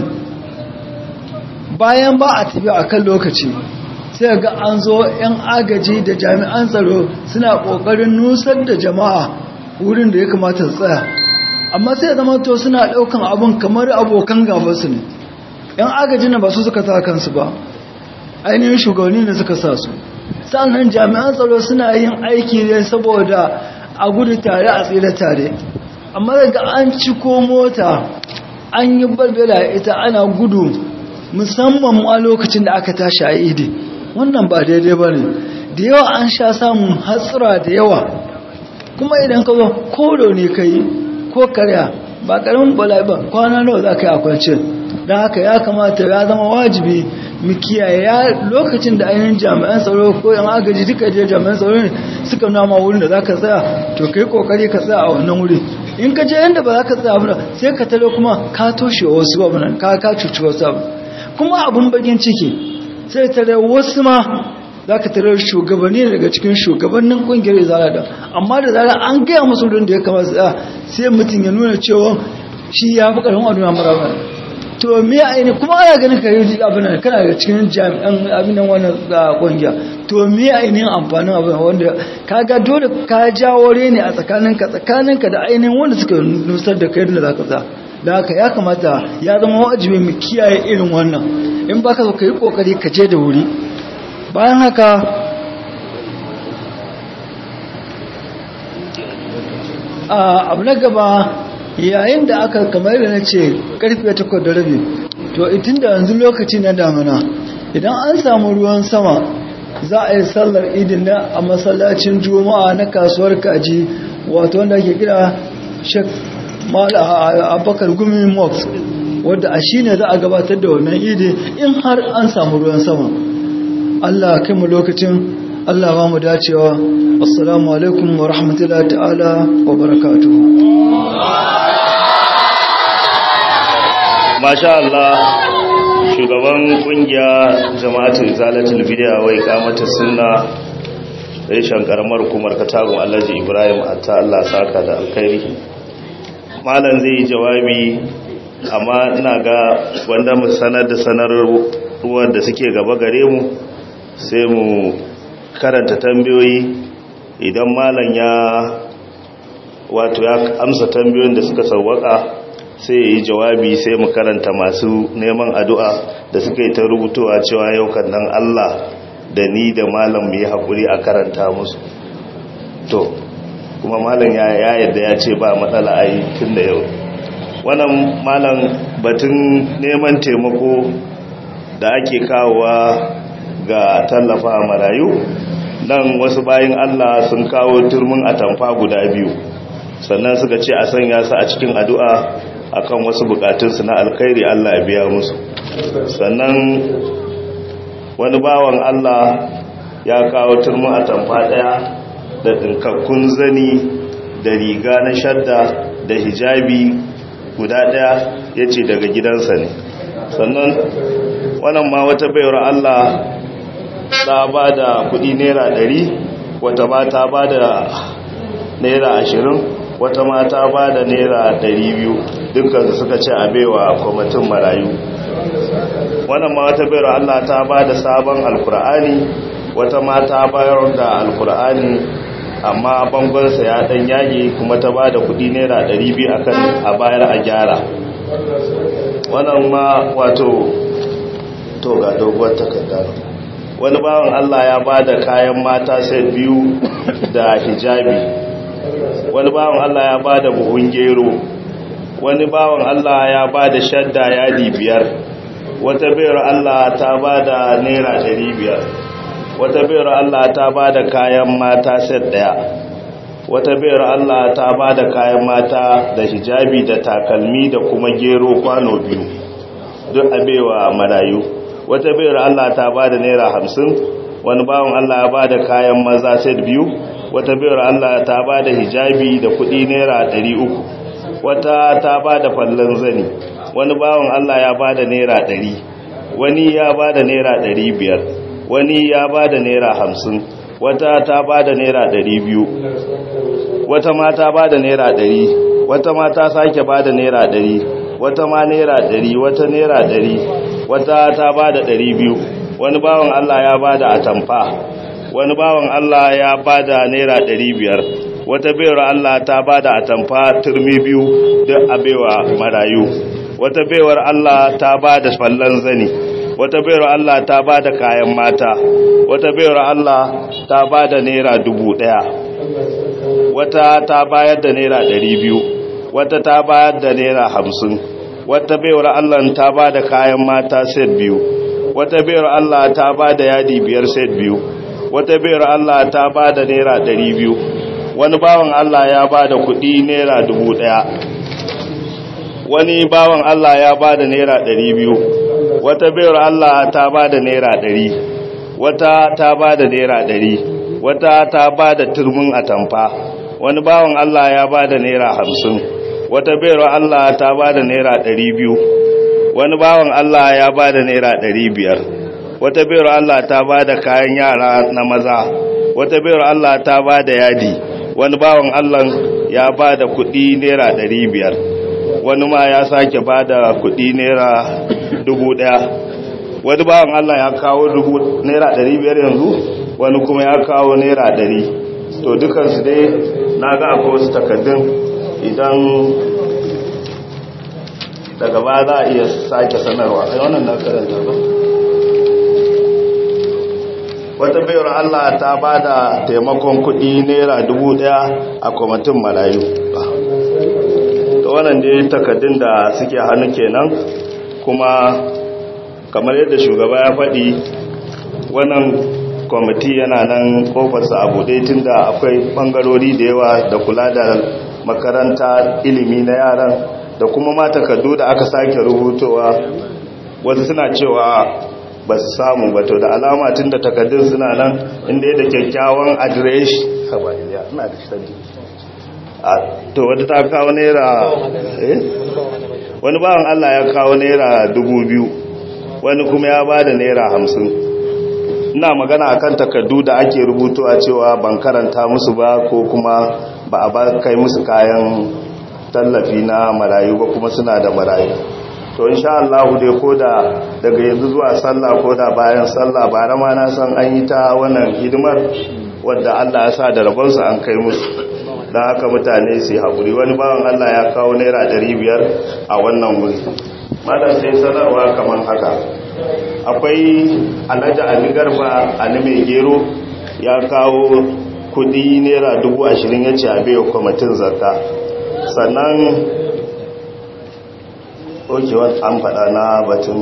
bayan ba a tafi a kan lokaci sai ga an zo 'yan agaji da jami'an tsaro suna ƙoƙarin nusar da jama'a wurin da ya kamata tsaya amma sai zama to suna daukan abun kamar abokan gabansu ne yan agajin na ba su suka sa kansu ba ainihin shugabanni ne suka sa su sannan jami'an tsaro suna yin aiki ne saboda a gudu tare a tsira tare amma daga an ciko mota an yi balbela ita ana gudu musamman a lokacin da aka tashi a idi wannan ba daidai ba ne da yawa an sha samun hatsura da yawa kuma idan ka zo koro ne ka yi ko karya ba karamin bala'i ba kwana nawa za ka yi a kwance don haka ya kamata ya zama wajibi mu kiyaye ya lokacin da ainihin jami'an tsaro ko yan agaji duka je jami'an tsaro ne suka nama wurin da za ka tsaya to kai kokari ka tsaya a wannan wuri in ka je yadda ba za ka tsaya abu sai ka talo kuma ka toshe wasu abu nan ka ka cuci wasu abu kuma abun bakin ciki sai tare wasu ma za ka tarar shugabanni daga cikin shugabannin kungiyar izala da amma da zarar an gaya musu wurin da ya kamata tsaya sai mutum ya nuna cewa shi ya fi ƙarfin aduna maraba to me aini kuma ana ganin ka yi abin nan kana ga cikin jami'an abin nan wannan ga kungiya to me ainihin amfanin abin wanda kaga dole ka jawo ne a tsakaninka tsakaninka da ainihin wanda suka nusar da kai da zaka sa da haka ya kamata ya zama wajibi mu kiyaye irin wannan in baka so ka yi kokari ka je da wuri bayan haka a abu na gaba yayin da aka kamar da na ce karfe takwas da rabi to itin da yanzu lokaci na damina idan an samu ruwan sama za a yi sallar idin na a masallacin juma'a na kasuwar kaji wato wanda ake kira shek abakar gumi mox wadda a shi ne za a gabatar da wannan idi in har an samu ruwan sama allah kai mu lokacin allah ba mu dacewa assalamu alaikum wa rahmatullahi ta'ala wa barakatuhu masha Allah shugaban kungiya jama'atul zalatul bid'a wai kamata sunna reshen karamar hukumar katagun Alhaji Ibrahim atta Allah saka da alkhairi malam zai yi jawabi amma ina ga wanda mu sanar da sanarwar da suke gaba gare mu sai mu karanta tambayoyi idan malam ya wato ya amsa tambayoyin da suka sauwaka sai ya yi jawabi sai mu karanta masu neman addu'a da suka yi ta rubutowa cewa yau kan nan Allah da ni da malam mu yi haƙuri a karanta musu to kuma malam ya yadda ya ce ba matsala a yi tun da yau wannan malam batun neman taimako da ake kawowa ga tallafa marayu nan wasu bayan Allah sun kawo turmin atamfa guda biyu sannan suka ce a sanya su a cikin addu'a akan wasu bukatunsu na alkhairi Allah ya biya musu sannan wani bawan Allah ya kawo turmin atamfa daya da dinkakkun zani da riga na shadda da hijabi guda daya ya ce daga gidansa ne sannan wannan ma wata bayar Allah ta ba da kudi naira ɗari wata ma ta ba da naira ashirin wata ma ta ba da naira ɗari biyu dukkan suka ce a baiwa kwamitin marayu wannan ma wata bayar Allah ta ba da sabon alkur'ani wata ma ta bayar da alkur'ani amma bangonsa ya dan yage kuma ta ba da kudi naira 200 akan a bayar a gyara wannan ma wato to ga doguwar takarda wani bawan Allah ya ba da kayan mata sai biyu da hijabi wani bawan Allah ya ba da buhun gero wani bawan Allah ya ba da shadda yadi biyar wata bayar Allah ta ba da naira 500 wata bayar Allah ta ba da kayan mata set daya wata bayar Allah ta ba da kayan mata da hijabi da takalmi da kuma gero kwano biyu duk abewa marayu wata bayar Allah ta ba da naira hamsin wani bawan Allah ya ba da kayan maza set biyu wata bayar Allah ta ba da hijabi da kudi naira ɗari uku wata ta ba da fallon zani wani bawan Allah ya ba da naira ɗari wani ya ba da naira ɗari biyar wani ya ba da naira hamsin wata ta ba da naira ɗari biyu wata ma ta ba da naira ɗari wata ma ta sake ba da naira ɗari wata ma naira ɗari wata naira ɗari wata ta ba da ɗari biyu wani bawan Allah ya ba da atamfa wani bawan Allah ya ba da naira ɗari biyar wata bayar Allah ta ba da atamfa turmi biyu don abewa marayu wata baiwar Allah ta ba da fallon zani wata bayar Allah ta ba da kayan mata wata bayar Allah ta ba da naira dubu ɗaya wata ta bayar da naira ɗari biyu wata ta bayar da naira hamsin wata bayar Allah ta ba da kayan mata set biyu wata bayar Allah ta ba da yadi biyar set biyu wata bayar Allah ta ba da naira ɗari biyu wani bawan Allah ya ba da kuɗi naira dubu ɗaya wani bawan Allah ya ba da naira ɗari biyu wata bayar Allah ta ba da naira ɗari wata ta ba da naira ɗari wata ta ba da turmin atamfa wani bawan Allah ya ba da naira hamsin wata bayar Allah ta ba da naira ɗari biyu wani bawan Allah ya ba da naira ɗari biyar wata bayar Allah ta ba da kayan yara na maza wata bayar Allah ta ba da yadi wani bawan Allah ya ba da kuɗi naira ɗari biyar wani ma ya sake ba da kudi naira dubu daya wani bawan Allah ya kawo dubu naira dari biyar yanzu wani kuma ya kawo naira dari to dukansu dai na ga akwai wasu takaddun idan daga ba za a iya sake sanarwa a wannan na karanta ba wata bayar Allah ta ba da taimakon kudi naira dubu daya a kwamitin marayu ta wannan dai takaddun da suke hannu kenan kuma kamar yadda shugaba ya faɗi wannan kwamiti yana nan kofarsa a buɗe tun da akwai ɓangarori da yawa da kula da makaranta ilimi na yaran da kuma ma takardu da aka sake rubutowa wasu suna cewa ba su samu ba to da alama tun da takardun suna nan inda ya da kyakkyawan adireshi ina da shi to wata ta kawo naira wani bawan Allah ya kawo naira dubu biyu wani kuma ya ba da naira hamsin ina magana akan takardu da ake rubutu a cewa ban karanta musu ba ko kuma ba a ba kai musu kayan tallafi na marayu ba kuma suna da marayu to insha Allah dai ko da daga yanzu zuwa sallah ko da bayan sallah ba rama na san an yi ta wannan hidimar wadda Allah ya sa da rabonsu an kai musu don haka mutane su haƙuri wani bawan Allah ya kawo naira biyar a wannan wuri malam sai sanarwa kamar haka akwai alhaji ali garba ali mai gero ya kawo kudi naira dubu ashirin ya ce a bewa kwamitin zakka sannan okewa an faɗa na batun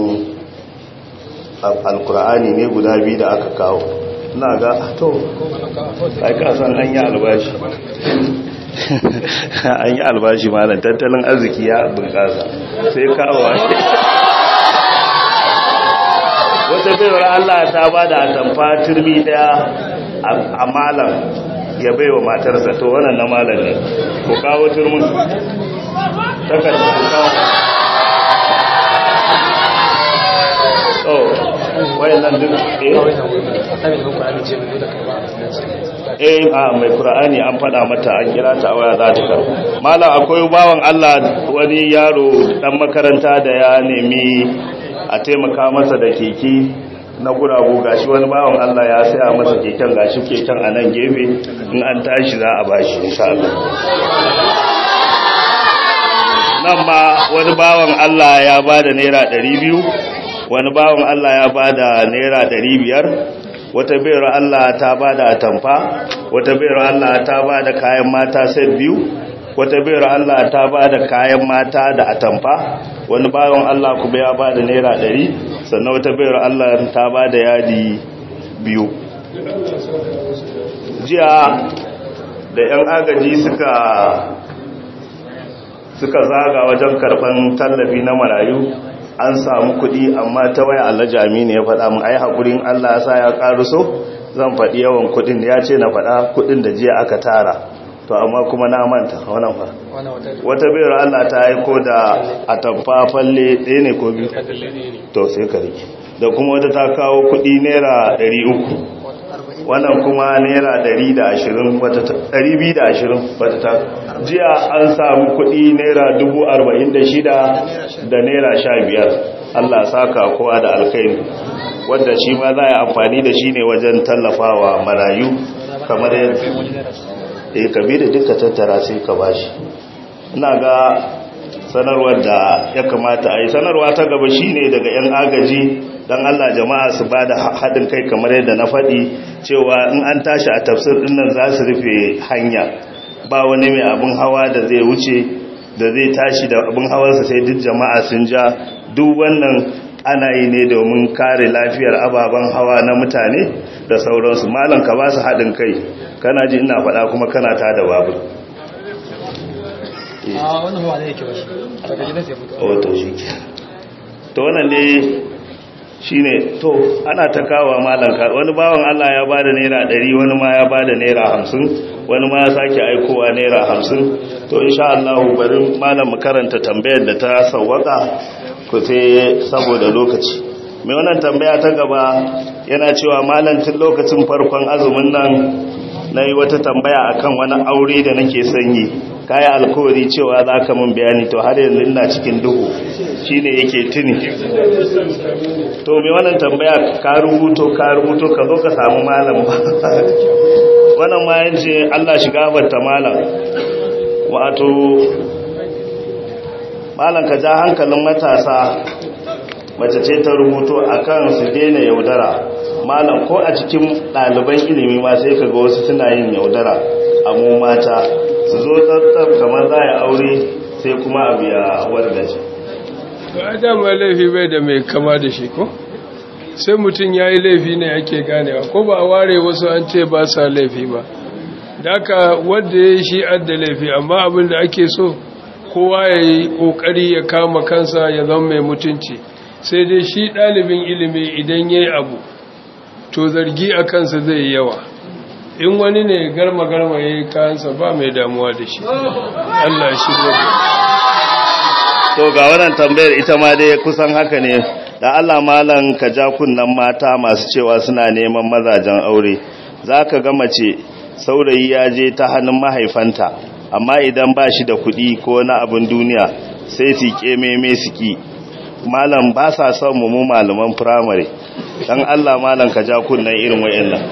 alkur'ani ne guda biyu da aka kawo na ga to ai kasan an yi albashi an yi albashi malam tattalin arziki ya bunƙasa sai kawo wata baiwar Allah ta ba da atamfa turmi daya a malam ya baiwa matarsa to wannan na malam ne ku kawo turmin takarda ku kawo oh wayannan duk eh eh a mai qur'ani an fada mata an kira ta waya za ta karbo mallam akwai bawan Allah wani yaro dan makaranta da ya nemi a taimaka masa da keke na guragu gashi wani bawan Allah ya saya masa keken gashi keken a nan gefe in an tashi za a bashi insha Allah nan ma wani bawan Allah ya bada naira 200 wani bawan Allah ya bada naira 500 wata bayar Allah ta bada atamfa wata bayar Allah ta bada kayan mata sai biyu wata bayar Allah ta bada kayan mata da atamfa wani bawan Allah kuma ya bada naira 100 sannan wata bayar Allah ta bada yadi biyu jiya da 'yan agaji suka suka zaga wajen karban tallafi na marayu an samu kuɗi amma ta waya Allah jami ne ya faɗa mun ai hakurin Allah ya sa ya so zan faɗi yawan kuɗin ya ce na faɗa kuɗin da jiya aka tara to amma kuma na manta wannan fa wata bayar Allah ta aiko da atamfa falle ɗaya ne ko biyu to sai ka rike da kuma wata ta kawo kuɗi naira 300 wannan kuma naira 120 wata 220 wata ta jiya an samu kuɗi naira 46 da naira 15 Allah saka kowa da alkhairi wanda shi ma za a yi amfani da shi ne wajen tallafawa marayu kamar yadda eh kabi da duka tattara sai ka bashi ina ga sanarwar da ya kamata a yi sanarwa ta gaba shine daga 'yan agaji don Allah jama'a su ba da haɗin kai kamar yadda na faɗi cewa in an tashi a tafsir ɗinnan za su rufe hanya ba wani mai abin hawa da zai wuce da zai tashi da abin hawarsa sai duk jama'a sun ja duk wannan ana yi ne domin kare lafiyar ababen hawa na mutane da sauransu malam ka ba su haɗin kai kana ji ina faɗa kuma kana ta da babur a wannan hawa ne yake ba shi daga gidan sai fito to shi ke to wannan ne shi ne to ana ta kawo malanka wani bawan Allah ya ba da naira ɗari wani ma ya ba da naira hamsin wani ma ya sake aikowa naira hamsin to insha Allah bari malam mu karanta tambayar da ta sawwaka ku sai saboda lokaci mai wannan tambaya ta gaba yana cewa malam tun lokacin farkon azumin nan na yi wata tambaya akan wani aure da nake sanyi kayi alkawari cewa za ka mun bayani to har yanzu ina cikin duhu shine yake tuni to me wannan tambaya ka rubuto ka rubuto ka zo ka samu malam ba wannan ma yace Allah shiga barta malam wato malam ka ja hankalin matasa mace ce ta rubuto akan su daina yaudara malam ko a cikin ɗaliban ilimi ma sai ka ga wasu suna yin yaudara a mu mata su zo tsattsar kamar za a aure sai kuma abu ya wargaje ba a dama laifi bai da mai kama da shi ko sai mutum ya yi laifi ne ake ganewa ko ba a ware wasu an ce ba sa laifi ba da aka wadda ya yi shi adda laifi amma abin da ake so kowa ya yi ƙoƙari ya kama kansa ya zama mai mutunci sai dai shi ɗalibin ilimi idan ya yi abu to zargi a kansa zai yi yawa in wani ne garma-garma ya yi kayansa ba mai damuwa da shi Allah shi ne to ga wannan tambayar ita ma dai kusan haka ne da Allah malam ka ja kunnan mata masu cewa suna neman mazajen aure za ka ga mace saurayi ya je ta hannun mahaifanta amma idan ba shi da kuɗi ko na abin duniya sai su ƙememe su ki malam ba sa son mu malaman firamare dan Allah malam ka ja kunnan irin wayannan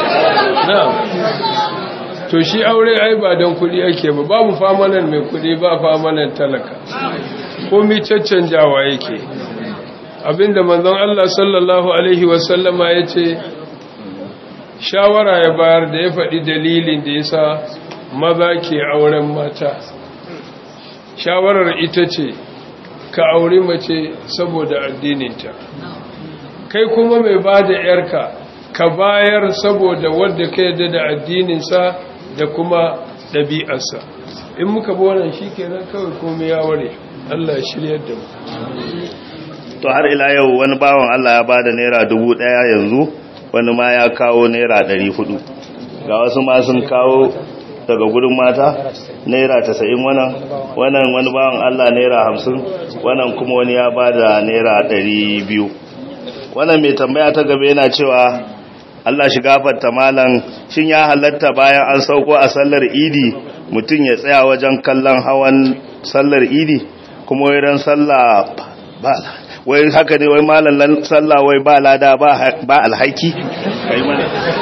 na'am to shi aure ai ba don kuɗi ake ba babu famanan mai kuɗi ba famanan talaka komi caccanjawa yake abinda manzon Allah sallallahu alaihi wasallama ya ce shawara ya bayar da ya faɗi dalilin da ya sa maza ke auren mata shawarar ita ce ka auri mace saboda addininta kai kuma mai ba da ‘yarka ka bayar saboda wadda ka yadda da addininsa da kuma ɗabi'arsa in muka bi wannan shi kenan kawai komai ya ware Allah ya shiryar da mu to har ila yau wani bawan Allah ya bada naira dubu ɗaya yanzu wani ma ya kawo naira ɗari hudu ga wasu ma sun kawo daga gudun mata naira tasa'in wannan wannan wani bawan Allah naira hamsin wannan kuma wani ya bada naira ɗari biyu wannan mai tambaya ta gaba yana cewa Allah shi gafarta malam shin ya halatta bayan an sauko a sallar idi mutum ya tsaya wajen kallon hawan sallar idi kuma wai ran sallah ba wai haka ne wai malam sallah wai ba lada ba alhaki kai mana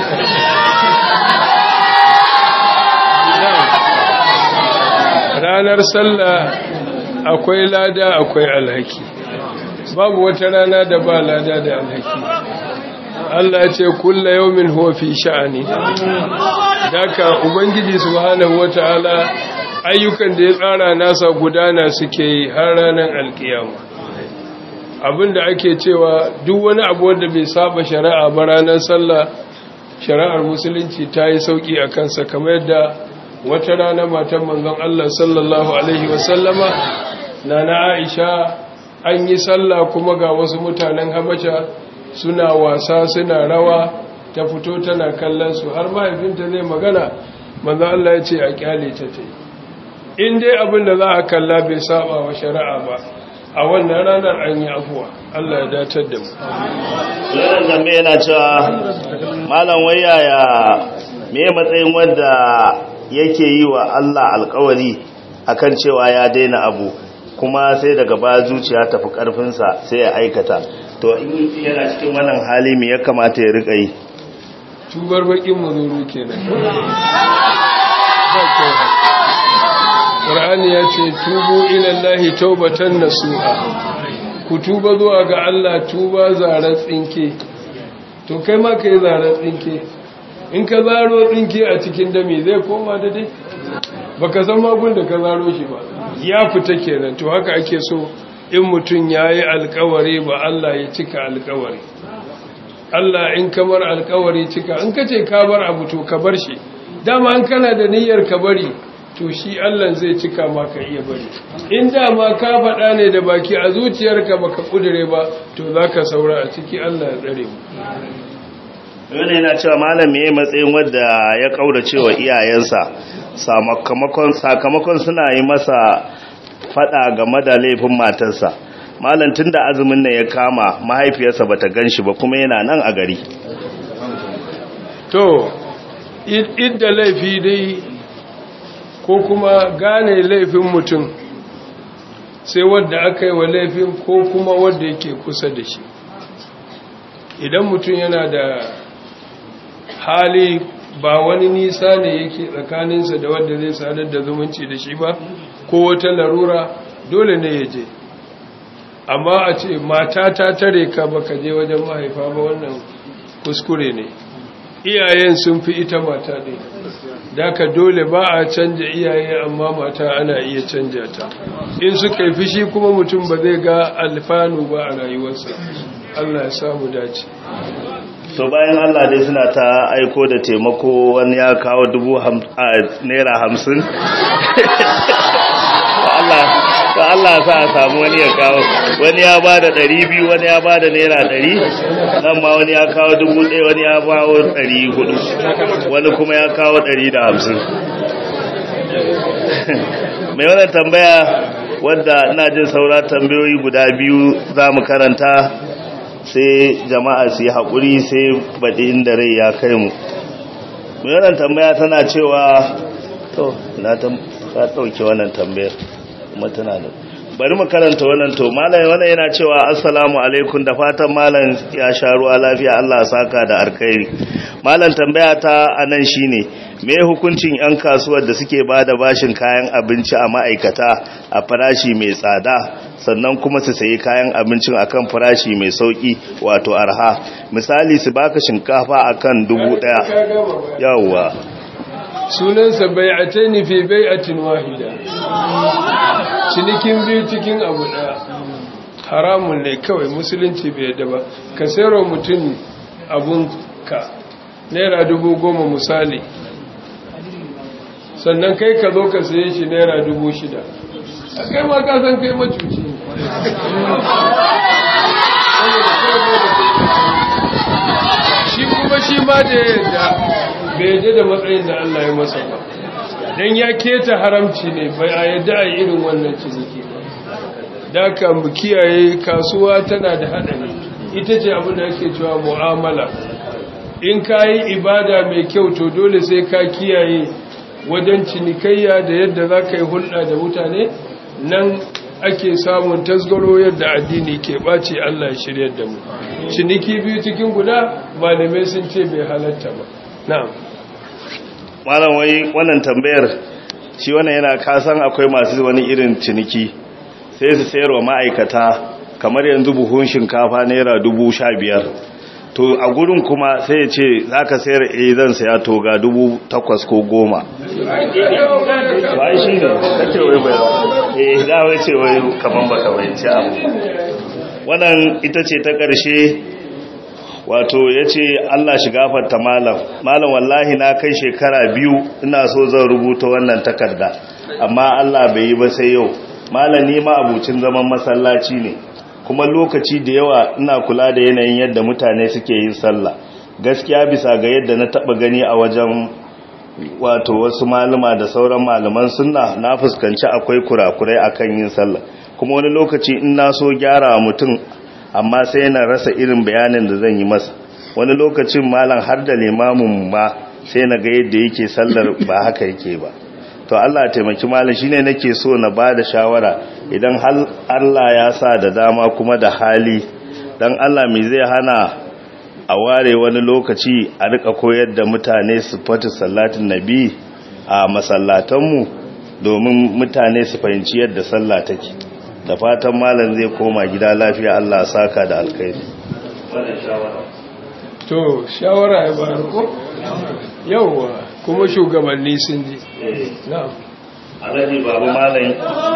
ranar sallah akwai lada akwai alhaki babu wata rana da ba lada da alhaki Allah ya ce kulla yawmin huwa fi sha'ani daka ubangiji subhanahu wataala ayyukan da ya tsara nasa gudana suke yi har ranar alkiyama abinda ake cewa duk wani abu wanda bai saba shari'a ba ranar sallah shari'ar musulunci ta yi sauki a kansa kamar yadda wata rana matan manzon Allah sallallahu alaihi wasallama na na Aisha an yi sallah kuma ga wasu mutanen Habasha suna wasa suna rawa ta fito tana kallon su har mahaifinta zai magana manzon Allah ya ce a kyale ta ta in dai abin da za a kalla bai saba wa shari'a ba a wannan ranar an yi afuwa Allah ya datar da mu wannan zambe yana cewa malam wayaya me matsayin wanda yake yi wa Allah alkawari akan cewa ya daina abu kuma sai daga ba zuciya tafi karfinsa sai ya aikata to in yana cikin wannan hali me ya kamata ya rika yi tubar bakin mazuru kenan Qur'ani ya ce tubu ilallahi taubatan nasuha ku tuba zuwa ga Allah tuba zarar tsinke to kai ma kai zarar tsinke in ka zaro tsinke a cikin dami zai koma da dai baka san magun da ka zaro shi ba ya fita kenan to haka ake so in mutum yayi alkawari ba Allah ya cika alkawari Allah in kamar alkawari cika in kace ka bar abu to ka bar shi dama an kana da niyyar ka bari to shi Allah zai cika maka iya bari in dama ka faɗa ne da baki a zuciyarka baka kudure ba to zaka saura a ciki Allah ya tsare mu wani yana cewa malam me matsayin wanda ya kaura cewa iyayensa sakamakon sakamakon suna yi masa fada game da laifin matarsa malam tunda azumin nan ya kama mahaifiyarsa bata ganshi ba kuma yana nan a gari to idda laifi dai ko kuma gane laifin mutum sai wadda aka yi wa laifin ko kuma wadda yake kusa da shi idan mutum yana da hali ba wani nisa ne yake tsakaninsa da wadda zai sadar da zumunci da shi ba ko wata larura dole ne ya je amma a ce mata ta tare ka baka je wajen mahaifa ba wannan kuskure ne iyayen sun fi ita mata ne daga dole ba a canja iyaye amma mata ana iya canja ta in suka yi fishi kuma mutum ba zai ga alfanu ba a rayuwarsa Allah ya samu dace to bayan Allah dai suna ta aiko da taimako wani ya kawo dubu naira hamsin to Allah sa a samu wani ya kawo wani ya ba da ɗari biyu wani ya ba da naira ɗari nan ma wani ya kawo dubu ɗaya wani ya bawo ɗari hudu wani kuma ya kawo ɗari da hamsin mai wannan tambaya wadda ina jin saura tambayoyi guda biyu za mu karanta sai jama'a su yi haƙuri sai baɗi inda rai ya kai mu mai wannan tambaya tana cewa to na ta ɗauke wannan tambayar kuma tana da bari mu karanta wannan to malam wannan yana cewa assalamu alaikum da fatan malam ya sha ruwa lafiya Allah saka da alkhairi malam tambaya ta anan shine me hukuncin yan kasuwar da suke bada bashin kayan abinci a ma'aikata a farashi mai tsada sannan kuma su sayi kayan abincin akan farashi mai sauki wato arha misali su baka shinkafa akan dubu daya yawwa sunansa bai'ataini fi bai'atin wahida cinikin biyu cikin abu daya haramun ne kawai musulunci bai yadda ba ka sayarwa mutum abun ka naira dubu goma misali sannan kai ka zo ka saye shi naira dubu shida a kai ma ka san kai macuci shi kuma shi ma da yadda bai yadda da matsayin da Allah ya masa ba don ya keta haramci ne bai a yadda a irin wannan ciniki ba da ka mu kiyaye kasuwa tana da haɗari ita ce abin da ake cewa mu'amala in ka yi ibada mai kyau to dole sai ka kiyaye wajen cinikayya da yadda za ka yi hulɗa da mutane nan ake samun tasgaro yadda addini ke ɓace Allah ya shirya da mu ciniki biyu cikin guda malamai sun ce bai halatta ba na'am malam wai wannan tambayar shi wannan yana kasan akwai masu wani irin ciniki sai su sayar wa ma'aikata kamar yanzu buhun shinkafa naira dubu sha biyar to a gurin kuma sai ya ce za ka sayar a zan saya to ga dubu takwas ko goma ba shi ne kake wai bai eh za wai ce wai kaman baka bayanci abu wannan ita ce ta ƙarshe wato ya ce Allah shi gafarta malam malam wallahi na kai shekara biyu ina so zan rubuta wannan takarda amma Allah bai yi ba sai yau malam ni ma abucin zaman masallaci ne kuma lokaci da yawa ina kula da yanayin yadda mutane suke yin sallah gaskiya bisa ga yadda na taba gani a wajen wato wasu malama da sauran malaman sunna na fuskanci akwai kurakurai akan yin sallah kuma wani lokaci in na so gyara mutum amma sai yana rasa irin bayanin da zan yi masa wani lokacin malam har da limamin ma sai na ga yadda yake sallar ba haka yake ba to Allah taimaki malam shine nake so na bada shawara idan hal Allah ya sa da dama kuma da hali dan Allah me zai hana a ware wani lokaci a rika koyar da mutane su fata sallatin nabi a masallatanmu domin mutane su fahimci yadda sallah take da fatan malam zai koma gida lafiya Allah saka da alkhairi to shawara ya bayar ko yawwa kuma shugabanni sun ji na'am alhaji babu malam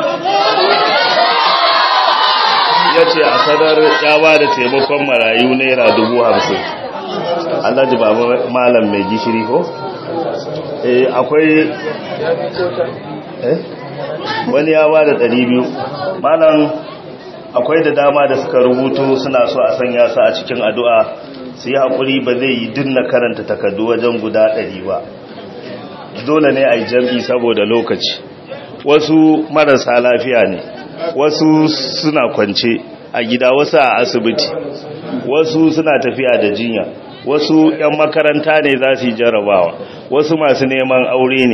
ya ce a sadar ya ba da taimakon marayu naira dubu hamsin alhaji babu malam mai gishiri ko eh akwai eh wani ya ba da ɗari biyu malam akwai da dama da suka rubutu suna so a sanya su a cikin addu'a su yi haƙuri ba zai yi dinna karanta takardu wajen guda ɗari ba dole ne a yi jam'i saboda lokaci wasu marasa lafiya ne wasu suna kwance a gida wasu a asibiti wasu suna tafiya da jinya wasu 'yan makaranta ne za su yi jarabawa wasu masu neman aure ne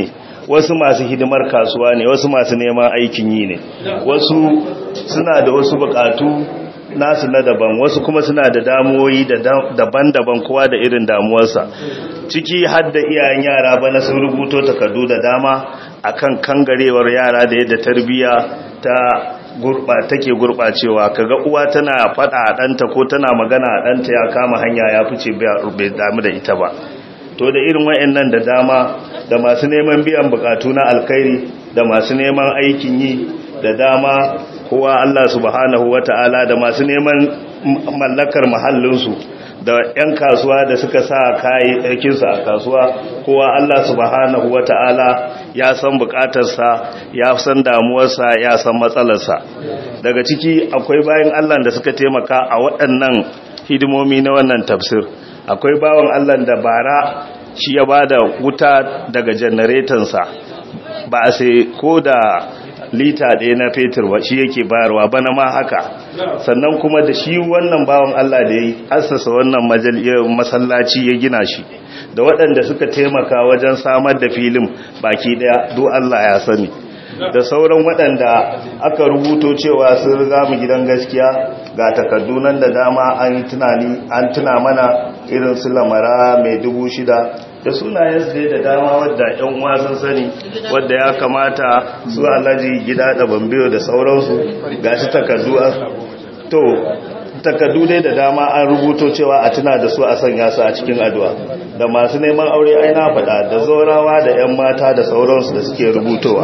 wasu masu hidimar kasuwa ne wasu masu neman aikin yi ne wasu suna da wasu bukatu nasu na daban wasu kuma suna da damuwoyi daban-daban kowa da irin damuwarsa ciki har da iyayen yara bana sun rubuto takardu da dama akan kangarewar yara da yadda tarbiyya ta gurba take gurbacewa kaga uwa tana fada a danta ko tana magana a danta ya kama hanya ya fice bai damu da ita ba to da irin wayannan da dama da masu neman biyan bukatu na alkhairi da masu neman aikin yi da dama kowa Allah subhanahu wata'ala da masu neman mallakar mahallinsu da 'yan kasuwa da suka sa kayayyakinsu a kasuwa kowa Allah subhanahu wata'ala ya san bukatarsa ya san damuwarsa ya san matsalarsa daga ciki akwai bayan Allah da suka taimaka a waɗannan hidimomi na wannan tafsir akwai bawan Allah da bara shi ya ba da wuta daga janaretansa ba a sai ko da lita ɗaya na fetur ba shi yake bayarwa bana ma haka sannan kuma da shi wannan bawan Allah da ya yi assasa wannan masallaci ya gina shi da waɗanda suka taimaka wajen samar da filin baki ɗaya do Allah ya sani da sauran waɗanda aka rubuto cewa sun riga mu gidan gaskiya ga takardu nan da dama an tunani an tuna mana irin su lamara mai dubu shida da sunayen su da dama wadda yan uwa sun sani wadda ya kamata su alhaji gida da bambiyo da sauransu ga shi takardu to takardu dai da dama an rubuto cewa a tuna da su a sanya su a cikin addu'a da masu neman aure ai na faɗa da zorawa da 'yan mata da sauransu da suke rubutowa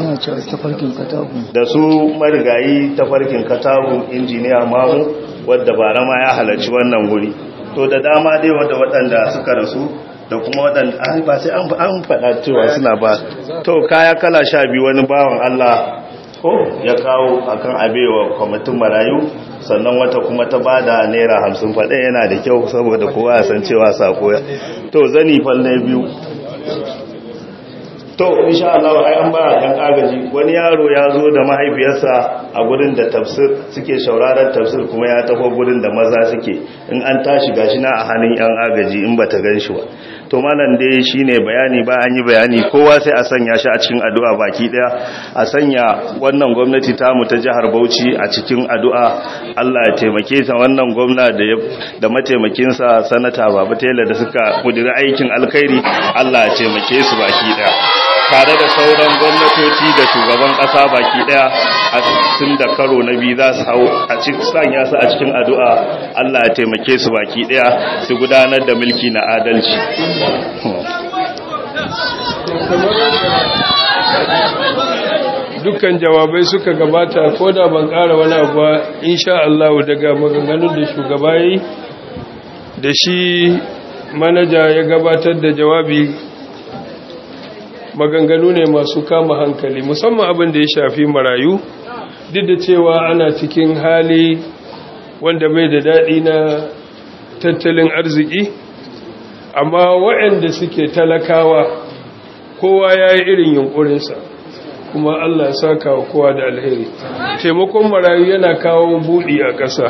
da su marigayi tafarkin katabu injiniya mamu wadda bara ma ya halarci wannan guri to da dama dai wadda waɗanda suka rasu da kuma waɗanda an ba sai an faɗa cewa suna ba to kaya kala sha biyu wani bawan Allah ko ya kawo akan abewa kwamitin marayu sannan wata kuma ta bada naira hamsin faɗe yana da kyau saboda kowa ya san cewa sako ya to zani falle biyu to insha Allah ai an ba dan agaji wani yaro ya zo da mahaifiyarsa a gurin da tafsir suke shauraron tafsir kuma ya taho gurin da maza suke in an tashi gashi na a hannun yan agaji in bata gan shi ba to malam dai shine bayani ba an yi bayani kowa sai a sanya shi a cikin addu'a baki daya a sanya wannan gwamnati ta mu ta jihar Bauchi a cikin addu'a Allah ya taimake ta wannan gwamna da da mataimakin sa sanata Baba Tela da suka kudiri aikin alkhairi Allah ya taimake su baki daya tare da sauran gwamnatoci da shugaban kasa baki daya a tun da karo na biyu za su hau a cikin sanya su a cikin addu'a Allah ya taimake su baki daya su gudanar da mulki na adalci dukkan jawabai suka gabata ko da ban ƙara wani abu ba insha Allah daga maganganun da shugaba yi da shi manaja ya gabatar da jawabi maganganu ne masu kama hankali musamman abin da ya shafi marayu duk da cewa ana cikin hali wanda bai da daɗi na tattalin arziki amma waɗanda suke talakawa kowa ya yi irin yunkurinsa kuma Allah ya saka wa kowa da alheri taimakon marayu yana kawo buɗi a ƙasa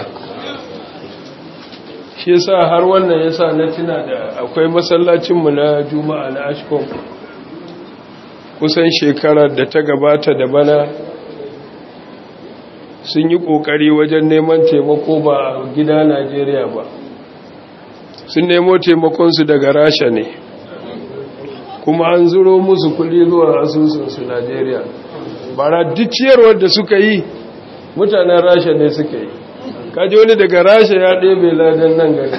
shi yasa har wannan yasa na tuna da akwai masallacinmu na juma'a na ashkom kusan shekarar da ta gabata da bana sun yi ƙoƙari wajen neman taimako ba gida najeriya ba sun nemo taimakonsu daga rasha ne kuma an zuro musu kudi zuwa asusunsu najeriya bara duk ciyarwar da suka yi mutanen rasha ne suka yi kaji wani daga rasha ya ɗebe ladan nan gari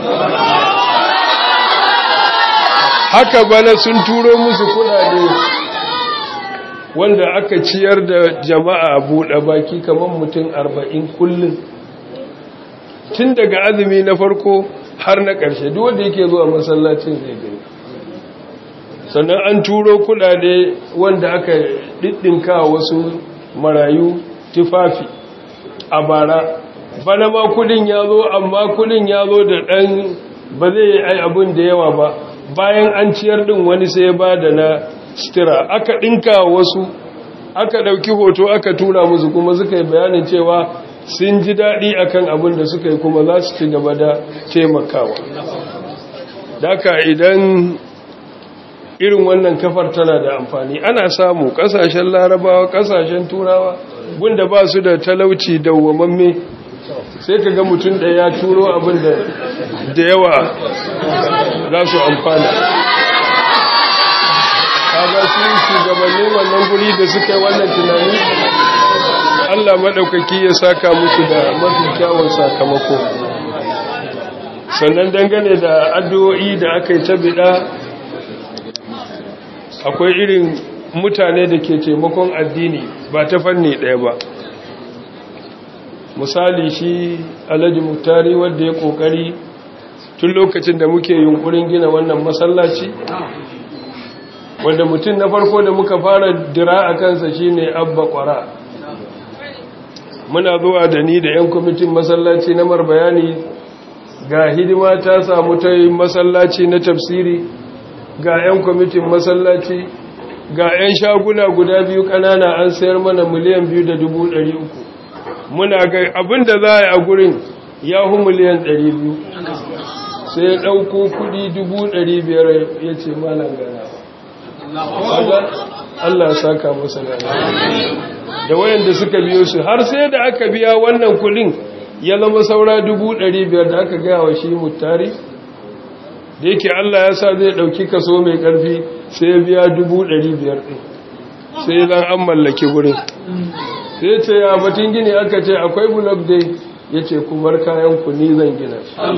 haka bana sun turo musu kudade wanda aka ciyar da jama'a buɗe baki kamar mutum arba'in kullum tun daga azumi na farko har na ƙarshe duk wanda yake zuwa masallacin zai gani sannan an turo kudade wanda aka ɗiɗɗinka wasu marayu tufafi a bara bana ma kudin ya zo amma kudin ya zo da ɗan ba zai yi abin da yawa ba bayan an ciyar ɗin wani sai ba da na stira aka ɗinka wasu aka ɗauki hoto aka tura musu kuma suka yi bayanin cewa sun ji daɗi akan abin da suka yi kuma za su ci gaba da taimakawa daka idan irin wannan kafar tana da amfani ana samu kasashen larabawa kasashen turawa gunda ba su da talauci dawwamamme sai ka ga mutum da ya turo abin da da yawa za su amfana kaga su shugabannin wannan guri da suka yi wannan tunani Allah maɗaukaki ya saka musu da mafi kyawun sakamako sannan dangane da addu'o'i da aka yi ta biɗa akwai irin mutane da ke taimakon addini ba ta fanni ɗaya ba misali shi alhaji muktari wadda ya ƙoƙari tun lokacin da muke yunkurin gina wannan masallaci wanda mutum na farko da muka fara dira a kansa shine abba kwara muna zuwa da ni da 'yan kwamitin masallaci na marbayani ga hidima ta samu ta yi masallaci na tafsiri ga 'yan kwamitin masallaci ga 'yan shaguna guda biyu kanana an sayar mana miliyan biyu da dubu ɗari uku muna ga abin da za a yi a gurin ya hu miliyan ɗari biyu sai ya ɗauko kuɗi dubu ɗari biyar ya ce malam gana Allah ya saka masa gana da wayanda suka biyo su har sai da aka biya wannan kuɗin ya zama saura dubu ɗari biyar da aka gaya wa shi mutari da yake Allah ya sa zai ɗauki kaso mai ƙarfi sai ya biya dubu ɗari biyar ɗin sai zan an mallaki wurin sai ce ya batun gini aka ce akwai bulog dai ya ce kumar kayan ku ni zan gina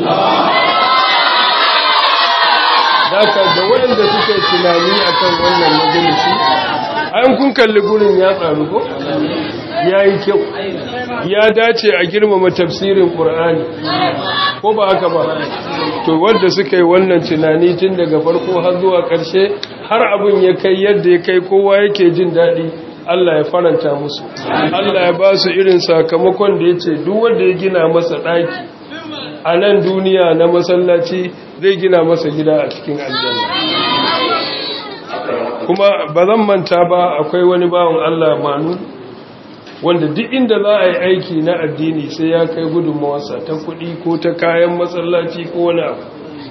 Daka da waɗanda suke tunani akan wannan majalisi an kun kalli gurin ya tsaru ko ya yi kyau ya dace a girmama tafsirin ƙur'ani ko ba haka ba to wanda suka yi wannan tunani tun daga farko har zuwa ƙarshe har abin ya kai yadda ya kai kowa yake jin daɗi Allah ya faranta musu Allah ya ba su irin sakamakon da ya ce duk wanda ya gina masa ɗaki a nan duniya na masallaci zai gina masa gida a cikin aljanna kuma ba zan manta ba akwai wani bawan Allah manu wanda duk inda za a yi aiki na addini sai ya kai gudunmawarsa ta kuɗi ko ta kayan matsalaci ko wani abu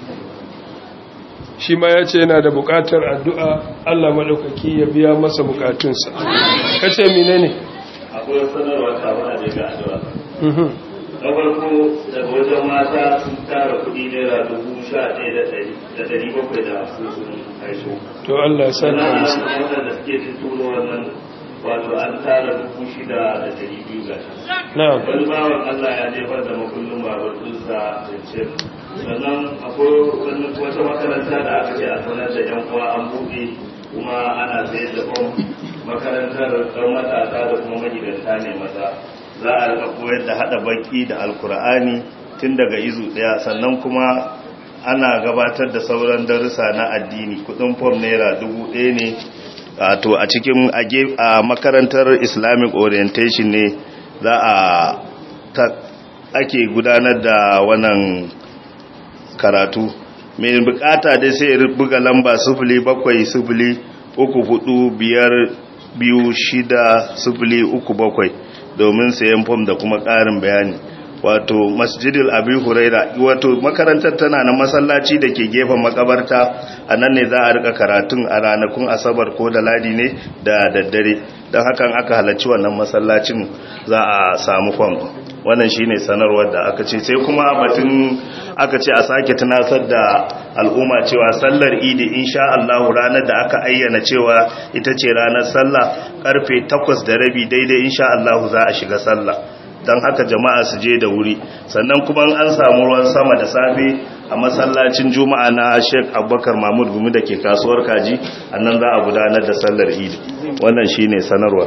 shi ma ya ce yana da buƙatar addu'a Allah maɗaukaki ya biya masa buƙatunsa kace mine ne akwai sanarwa kafin a daga addu'a na farko daga wajen mata sun tara kuɗi naira dubu sha ɗaya da ɗari bakwai da sun haiso to Allah ya sani sannan musu waɗanda suke tuturo wannan wato an tara dubu shida da ɗari biyu ga na'am wani bawan Allah ya jefar da makullin babar ɗinsa da ce sannan akwai wani wata makaranta da aka ce a sanar da yan uwa an buɗe kuma ana sayar da fom makarantar ɗan matasa da kuma magidanta ne maza za a rika koyar da haɗa baki da alkur'ani tun daga izu ɗaya sannan kuma ana gabatar da sauran darussa na addini kudin fom naira dubu ɗaya ne to a cikin a makarantar islamic orientation ne za a ake gudanar da wannan karatu mai bukata dai sai ya buga lamba sufuli bakwai sufuli uku hudu biyar biyu shida sufuli uku bakwai domin sayan fom da kuma ƙarin bayani wato masjidil abi huraira wato makarantar tana na masallaci da ke gefen makabarta a nan ne za a rika karatun a ranakun asabar ko da ladi ne da daddare don hakan aka halarci wannan masallacin za a samu fam wannan shine sanarwar da aka ce sai kuma batun aka ce a sake tunasar da al'umma cewa sallar idi insha Allah ranar da aka ayyana cewa ita ce ranar sallah karfe 8 da rabi daidai insha Allah za a shiga sallah don haka jama'a su je da wuri sannan kuma an samu ruwan sama da safe a masallacin juma'a na sheik abubakar mahmud gumi da ke kasuwar kaji annan za a gudanar da sallar idi wannan shine sanarwa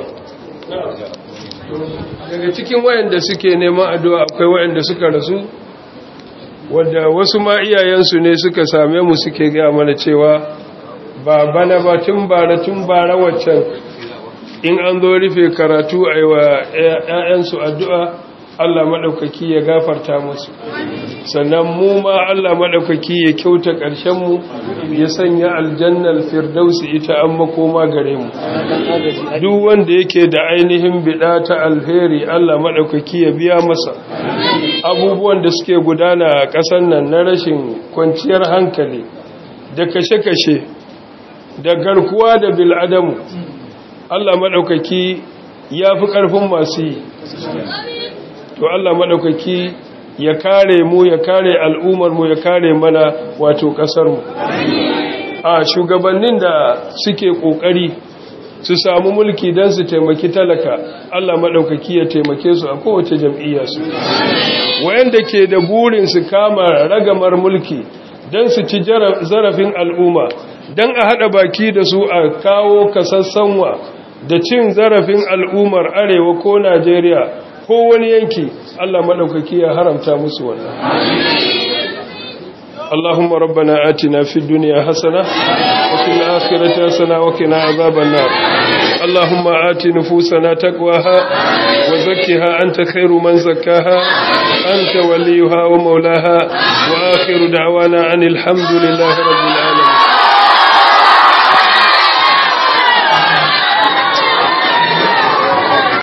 daga cikin wayanda suke neman addu'a akwai wayanda suka rasu wadda wasu ma iyayensu ne suka same mu suke gaya mana cewa ba bana ba tun bara tun bara waccan in an zo rufe karatu a yi wa ‘ya'yansu addu'a Allah maɗaukaki ya gafarta musu sannan mu ma Allah maɗaukaki ya kyauta ƙarshenmu ya sanya aljannar firdausi ita an makoma gare mu duk wanda yake da ainihin biɗa ta alheri Allah maɗaukaki ya biya masa abubuwan da suke gudana a ƙasar nan na rashin kwanciyar hankali da kashe-kashe da garkuwa da bil'adamu Allah maɗaukaki ya fi ƙarfin masu yi to Allah maɗaukaki ya kare mu ya kare al'ummar mu ya kare mana wato ƙasar mu a shugabannin da suke ƙoƙari su samu mulki don su taimaki talaka Allah maɗaukaki ya taimake su a kowace jam'iyya su wayanda ke da burin su kama ragamar mulki don su ci zarafin al'umma don a haɗa baki da su a kawo kasassanwa da cin zarafin al'ummar arewa ko najeriya ko wani yanki Allah maɗaukaki ya haramta musu wannan اللهم ربنا آتنا في الدنيا حسنة وفي الآخرة حسنة وقنا عذاب النار اللهم آت نفوسنا تقواها وزكها أنت خير من زكاها أنت وليها ومولاها وآخر دعوانا عن الحمد لله رب العالمين